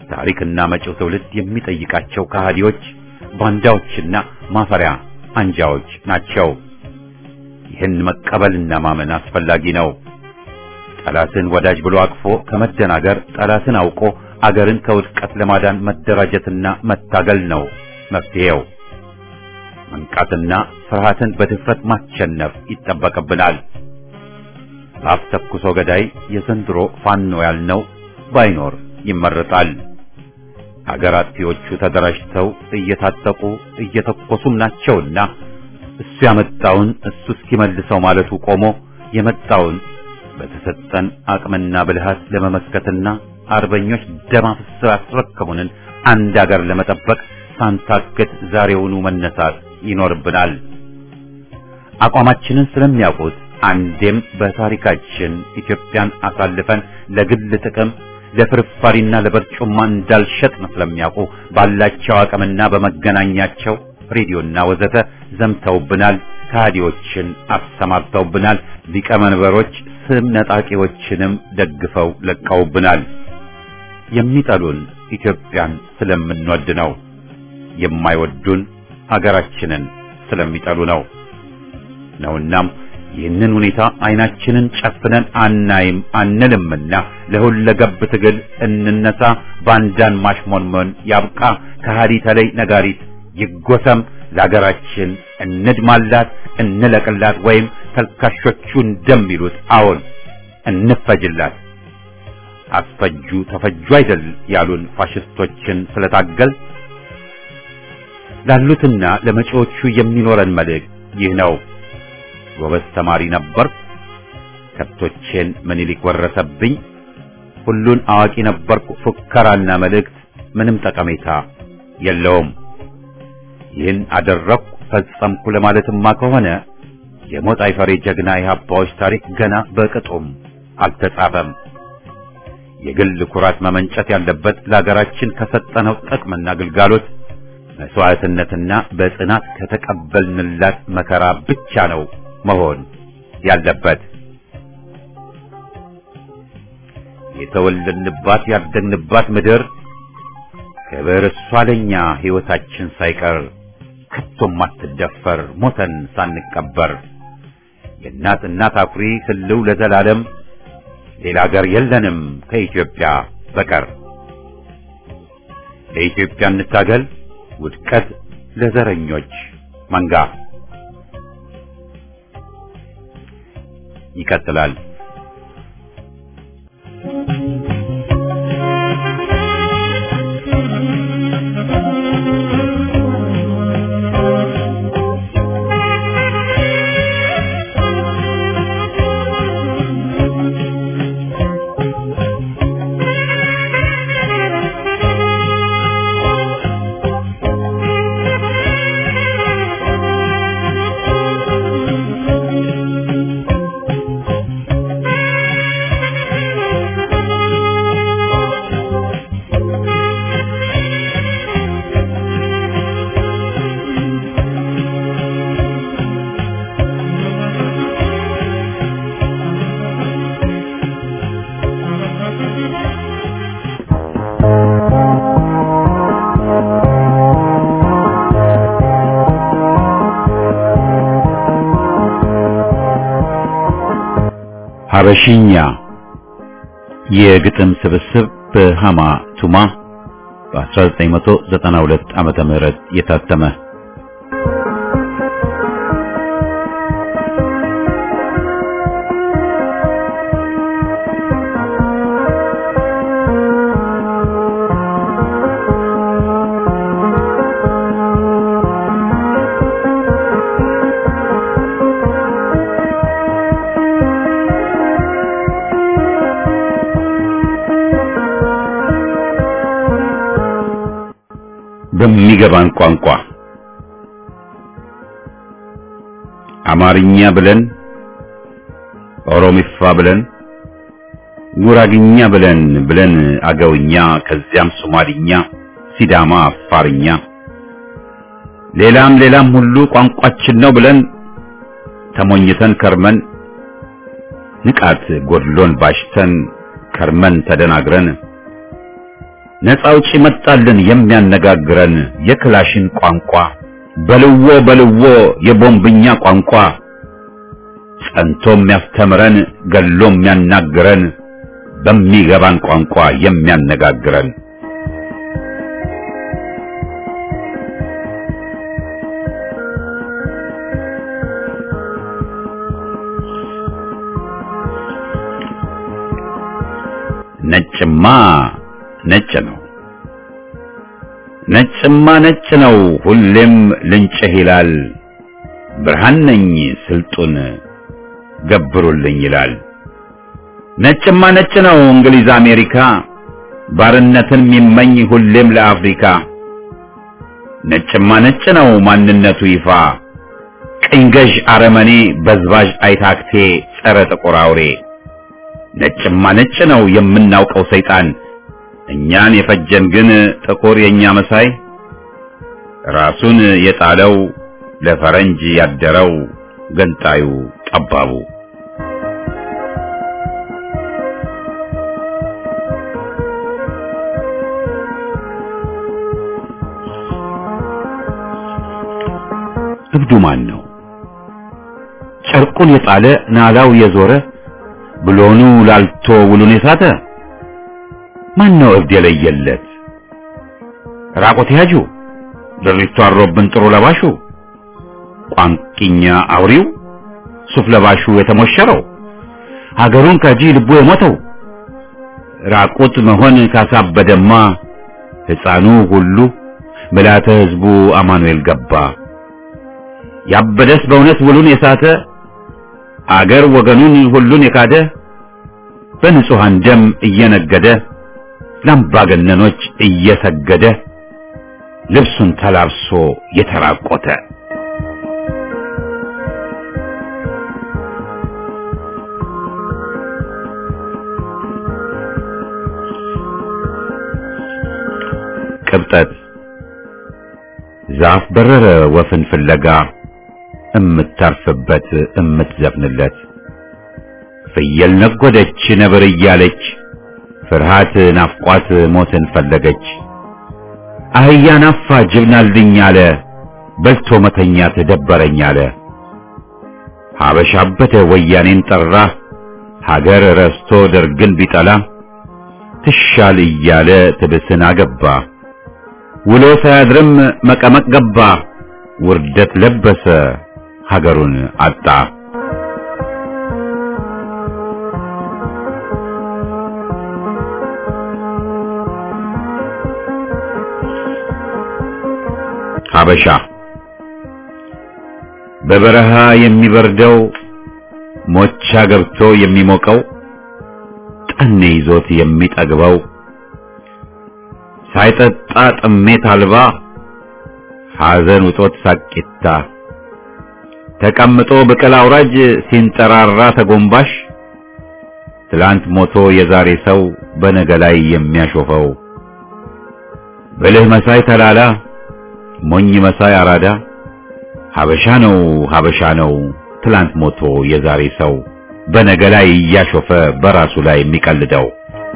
ታሪክና መጪው ትውልድ የሚጠይቃቸው ከሃዲዎች፣ ባንዳዎችና ማፈሪያ አንጃዎች ናቸው። ይህን መቀበልና ማመን አስፈላጊ ነው። ጠላትን ወዳጅ ብሎ አቅፎ ከመደናገር ጠላትን አውቆ አገርን ከውድቀት ለማዳን መደራጀትና መታገል ነው መፍትሄው። መንቃትና ፍርሃትን በድፍረት ማሸነፍ ይጠበቅብናል። በአፍ ተኩሶ ገዳይ የዘንድሮ ፋኖ ያልነው ባይኖር ይመረጣል። ሀገር አጥፊዎቹ ተደራጅተው እየታጠቁ እየተኮሱም ናቸውና እሱ ያመጣውን እሱ እስኪመልሰው ማለቱ ቆሞ የመጣውን በተሰጠን አቅምና ብልሃት ለመመስከትና አርበኞች ደም አፍስሰው ያስረከቡንን አንድ አገር ለመጠበቅ ሳንታክት ዛሬውኑ መነሳት ይኖርብናል። አቋማችንን ስለሚያውቁት አንዴም በታሪካችን ኢትዮጵያን አሳልፈን ለግል ጥቅም ለፍርፋሪና ለበርጩማ እንዳልሸጥን ስለሚያውቁ ባላቸው አቅምና በመገናኛቸው ሬዲዮና ወዘተ ዘምተውብናል። ከሃዲዎችን አሰማርተውብናል። ሊቀመንበሮች ስም ነጣቂዎችንም ደግፈው ለቀውብናል። የሚጠሉን ኢትዮጵያን ስለምንወድ ነው። የማይወዱን አገራችንን ስለሚጠሉ ነው ነውናም ይህንን ሁኔታ አይናችንን ጨፍነን አናይም አንልምና ለሁለገብ ትግል እንነሳ። ባንዳን ማሽሞንሞን ያብቃ። ከሃዲ ተለይ ነጋሪት ይጎሰም። ለሀገራችን እንድማላት፣ እንለቅላት፣ ወይም ተልካሾቹ እንደሚሉት አዎን እንፈጅላት። አስፈጁ ተፈጁ አይደል ያሉን ፋሽስቶችን ስለታገል ላሉትና ለመጪዎቹ የሚኖረን መልእክት ይህ ነው። ጎበዝ ተማሪ ነበርኩ፣ ከብቶቼን ምኒልክ ወረሰብኝ፣ ሁሉን አዋቂ ነበርኩ፣ ፉከራና መልእክት ምንም ጠቀሜታ የለውም። ይህን አደረግኩ ፈጸምኩ ለማለትማ ከሆነ የሞት አይፈሬ ጀግና የሀባዎች ታሪክ ገና በቅጡም አልተጻፈም። የግል ኩራት መመንጨት ያለበት ለሀገራችን ከሰጠነው ጥቅምና ግልጋሎት መስዋዕትነትና በጽናት ከተቀበልንላት መከራ ብቻ ነው መሆን ያለበት። የተወለድንባት ያደግንባት ምድር ክብር እሷ ለኛ ሕይወታችን ሳይቀር ከቶም አትደፈር ሞተን ሳንቀበር የእናት እናት አኩሪ ህልው ለዘላለም ሌላ አገር የለንም ከኢትዮጵያ በቀር። ለኢትዮጵያ እንታገል ውድቀት ለዘረኞች መንጋ። ይቀጥላል። ሀበሽኛ የግጥም ስብስብ በሃማ ቱማ በ1992 ዓመተ ምህረት የታተመ በሚገባን ቋንቋ አማርኛ ብለን ኦሮሚፋ ብለን ጉራግኛ ብለን ብለን አገውኛ ከዚያም ሶማሊኛ፣ ሲዳማ፣ አፋርኛ ሌላም ሌላም ሁሉ ቋንቋችን ነው ብለን ተሞኝተን ከርመን ንቃት ጎድሎን ባሽተን ከርመን ተደናግረን ነፃ አውጪ መጣልን የሚያነጋግረን የክላሽን ቋንቋ በልዎ በልዎ የቦምብኛ ቋንቋ ጸንቶ የሚያስተምረን ገሎ የሚያናግረን በሚገባን ቋንቋ የሚያነጋግረን ነጭማ ነጭ ነው ነጭማ ነጭ ነው ሁሌም ልንጭህ ይላል ብርሃን ነኝ ስልጡን ገብሩልኝ ይላል ነጭማ ነጭ ነው እንግሊዝ አሜሪካ ባርነትን የሚመኝ ሁሌም ለአፍሪካ ነጭማ ነጭ ነው ማንነቱ ይፋ ቅኝ ገዥ አረመኔ በዝባዥ አይታክቴ ጸረ ጥቁር አውሬ ነጭማ ነጭ ነው የምናውቀው ሰይጣን እኛን የፈጀን ግን ጥቁር የኛ መሳይ ራሱን የጣለው ለፈረንጅ ያደረው ገንጣዩ ጠባቡ እብዱ ማን ነው ጨርቁን የጣለ ናላው የዞረ ብሎኑ ላልቶ ውሉን የሳተ ማን ነው እብድ የለየለት ራቆት ያጁ ድሪቱ አሮብን ጥሩ ለባሹ ቋንቂኛ አውሪው ሱፍ ለባሹ የተሞሸረው ሀገሩን ከጂ ልቡ የሞተው ራቁት መሆን ካሳበደማ ሕፃኑ ሁሉ ምልዓተ ሕዝቡ አማኑኤል ገባ ያበደስ በእውነት ውሉን የሳተ አገር ወገኑን ሁሉን የካደ በንጹሐን ደም እየነገደ ለአምባገነኖች እየሰገደ ልብሱን ተላብሶ የተራቆተ ቅብጠት ዛፍ በረረ ወፍን ፍለጋ እምታርፍበት እምትዘፍንለት ፍየል ነጎደች ነብር እያለች ፍርሃት ናፍቋት ሞትን ፈለገች አህያ ናፋ ጅብናልኝ አለ በልቶ መተኛት ደበረኝ አለ ሀበሻ አበደ ወያኔን ጠራ ሀገር ረስቶ ደርግን ቢጠላ ትሻል እያለ ትብስን አገባ ውሎ ሳያድርም መቀመቅ ገባ ውርደት ለበሰ ሀገሩን አጣ ሀበሻ በበረሃ የሚበርደው ሞቻ ገብቶ የሚሞቀው ጠኔ ይዞት የሚጠግበው ሳይጠጣ ጥሜት አልባ ሐዘን ውጦት ሳቂታ ተቀምጦ ብቅል አውራጅ ሲንጠራራ ተጎንባሽ ትላንት ሞቶ የዛሬ ሰው በነገ ላይ የሚያሾፈው ብልህ መሳይ ተላላ ሞኝ መሳይ አራዳ ሀበሻ ነው ሀበሻ ነው ትላንት ሞቶ የዛሬ ሰው በነገ ላይ እያሾፈ በራሱ ላይ የሚቀልደው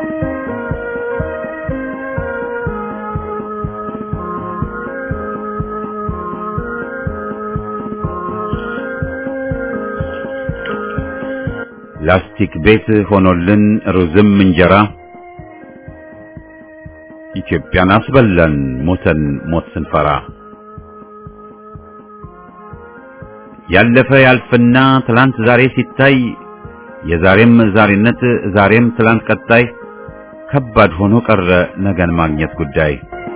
ላስቲክ ቤት ሆኖልን ሩዝም እንጀራ ኢትዮጵያን አስበላን ሞተን ሞት ስንፈራ ያለፈ ያልፍና ትላንት ዛሬ ሲታይ የዛሬም ዛሬነት ዛሬም ትላንት ቀጣይ ከባድ ሆኖ ቀረ ነገን ማግኘት ጉዳይ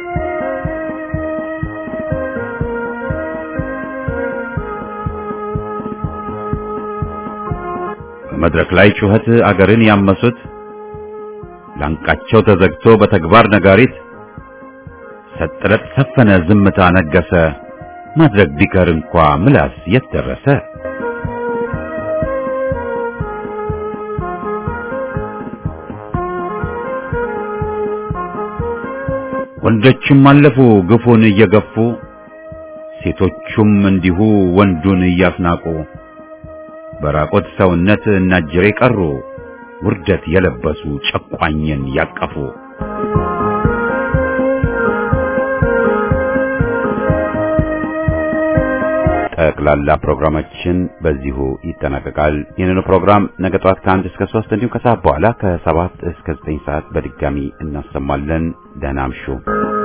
በመድረክ ላይ ጩኸት አገርን ያመሱት ላንቃቸው ተዘግቶ በተግባር ነጋሪት ሰጥረት ሰፈነ ዝምታ ነገሰ ማድረግ ቢቀር እንኳ ምላስ የት ደረሰ ወንዶችም አለፉ ግፉን እየገፉ ሴቶቹም እንዲሁ ወንዱን እያስናቁ በራቆት ሰውነት እናጅሬ ቀሩ ውርደት የለበሱ ጨቋኝን ያቀፉ ጠቅላላ ፕሮግራማችን በዚሁ ይጠናቀቃል። ይህንኑ ፕሮግራም ነገ ጠዋት ከአንድ እስከ ሶስት እንዲሁም ከሰዓት በኋላ ከሰባት እስከ ዘጠኝ ሰዓት በድጋሚ እናሰማለን። ደህና አምሹ።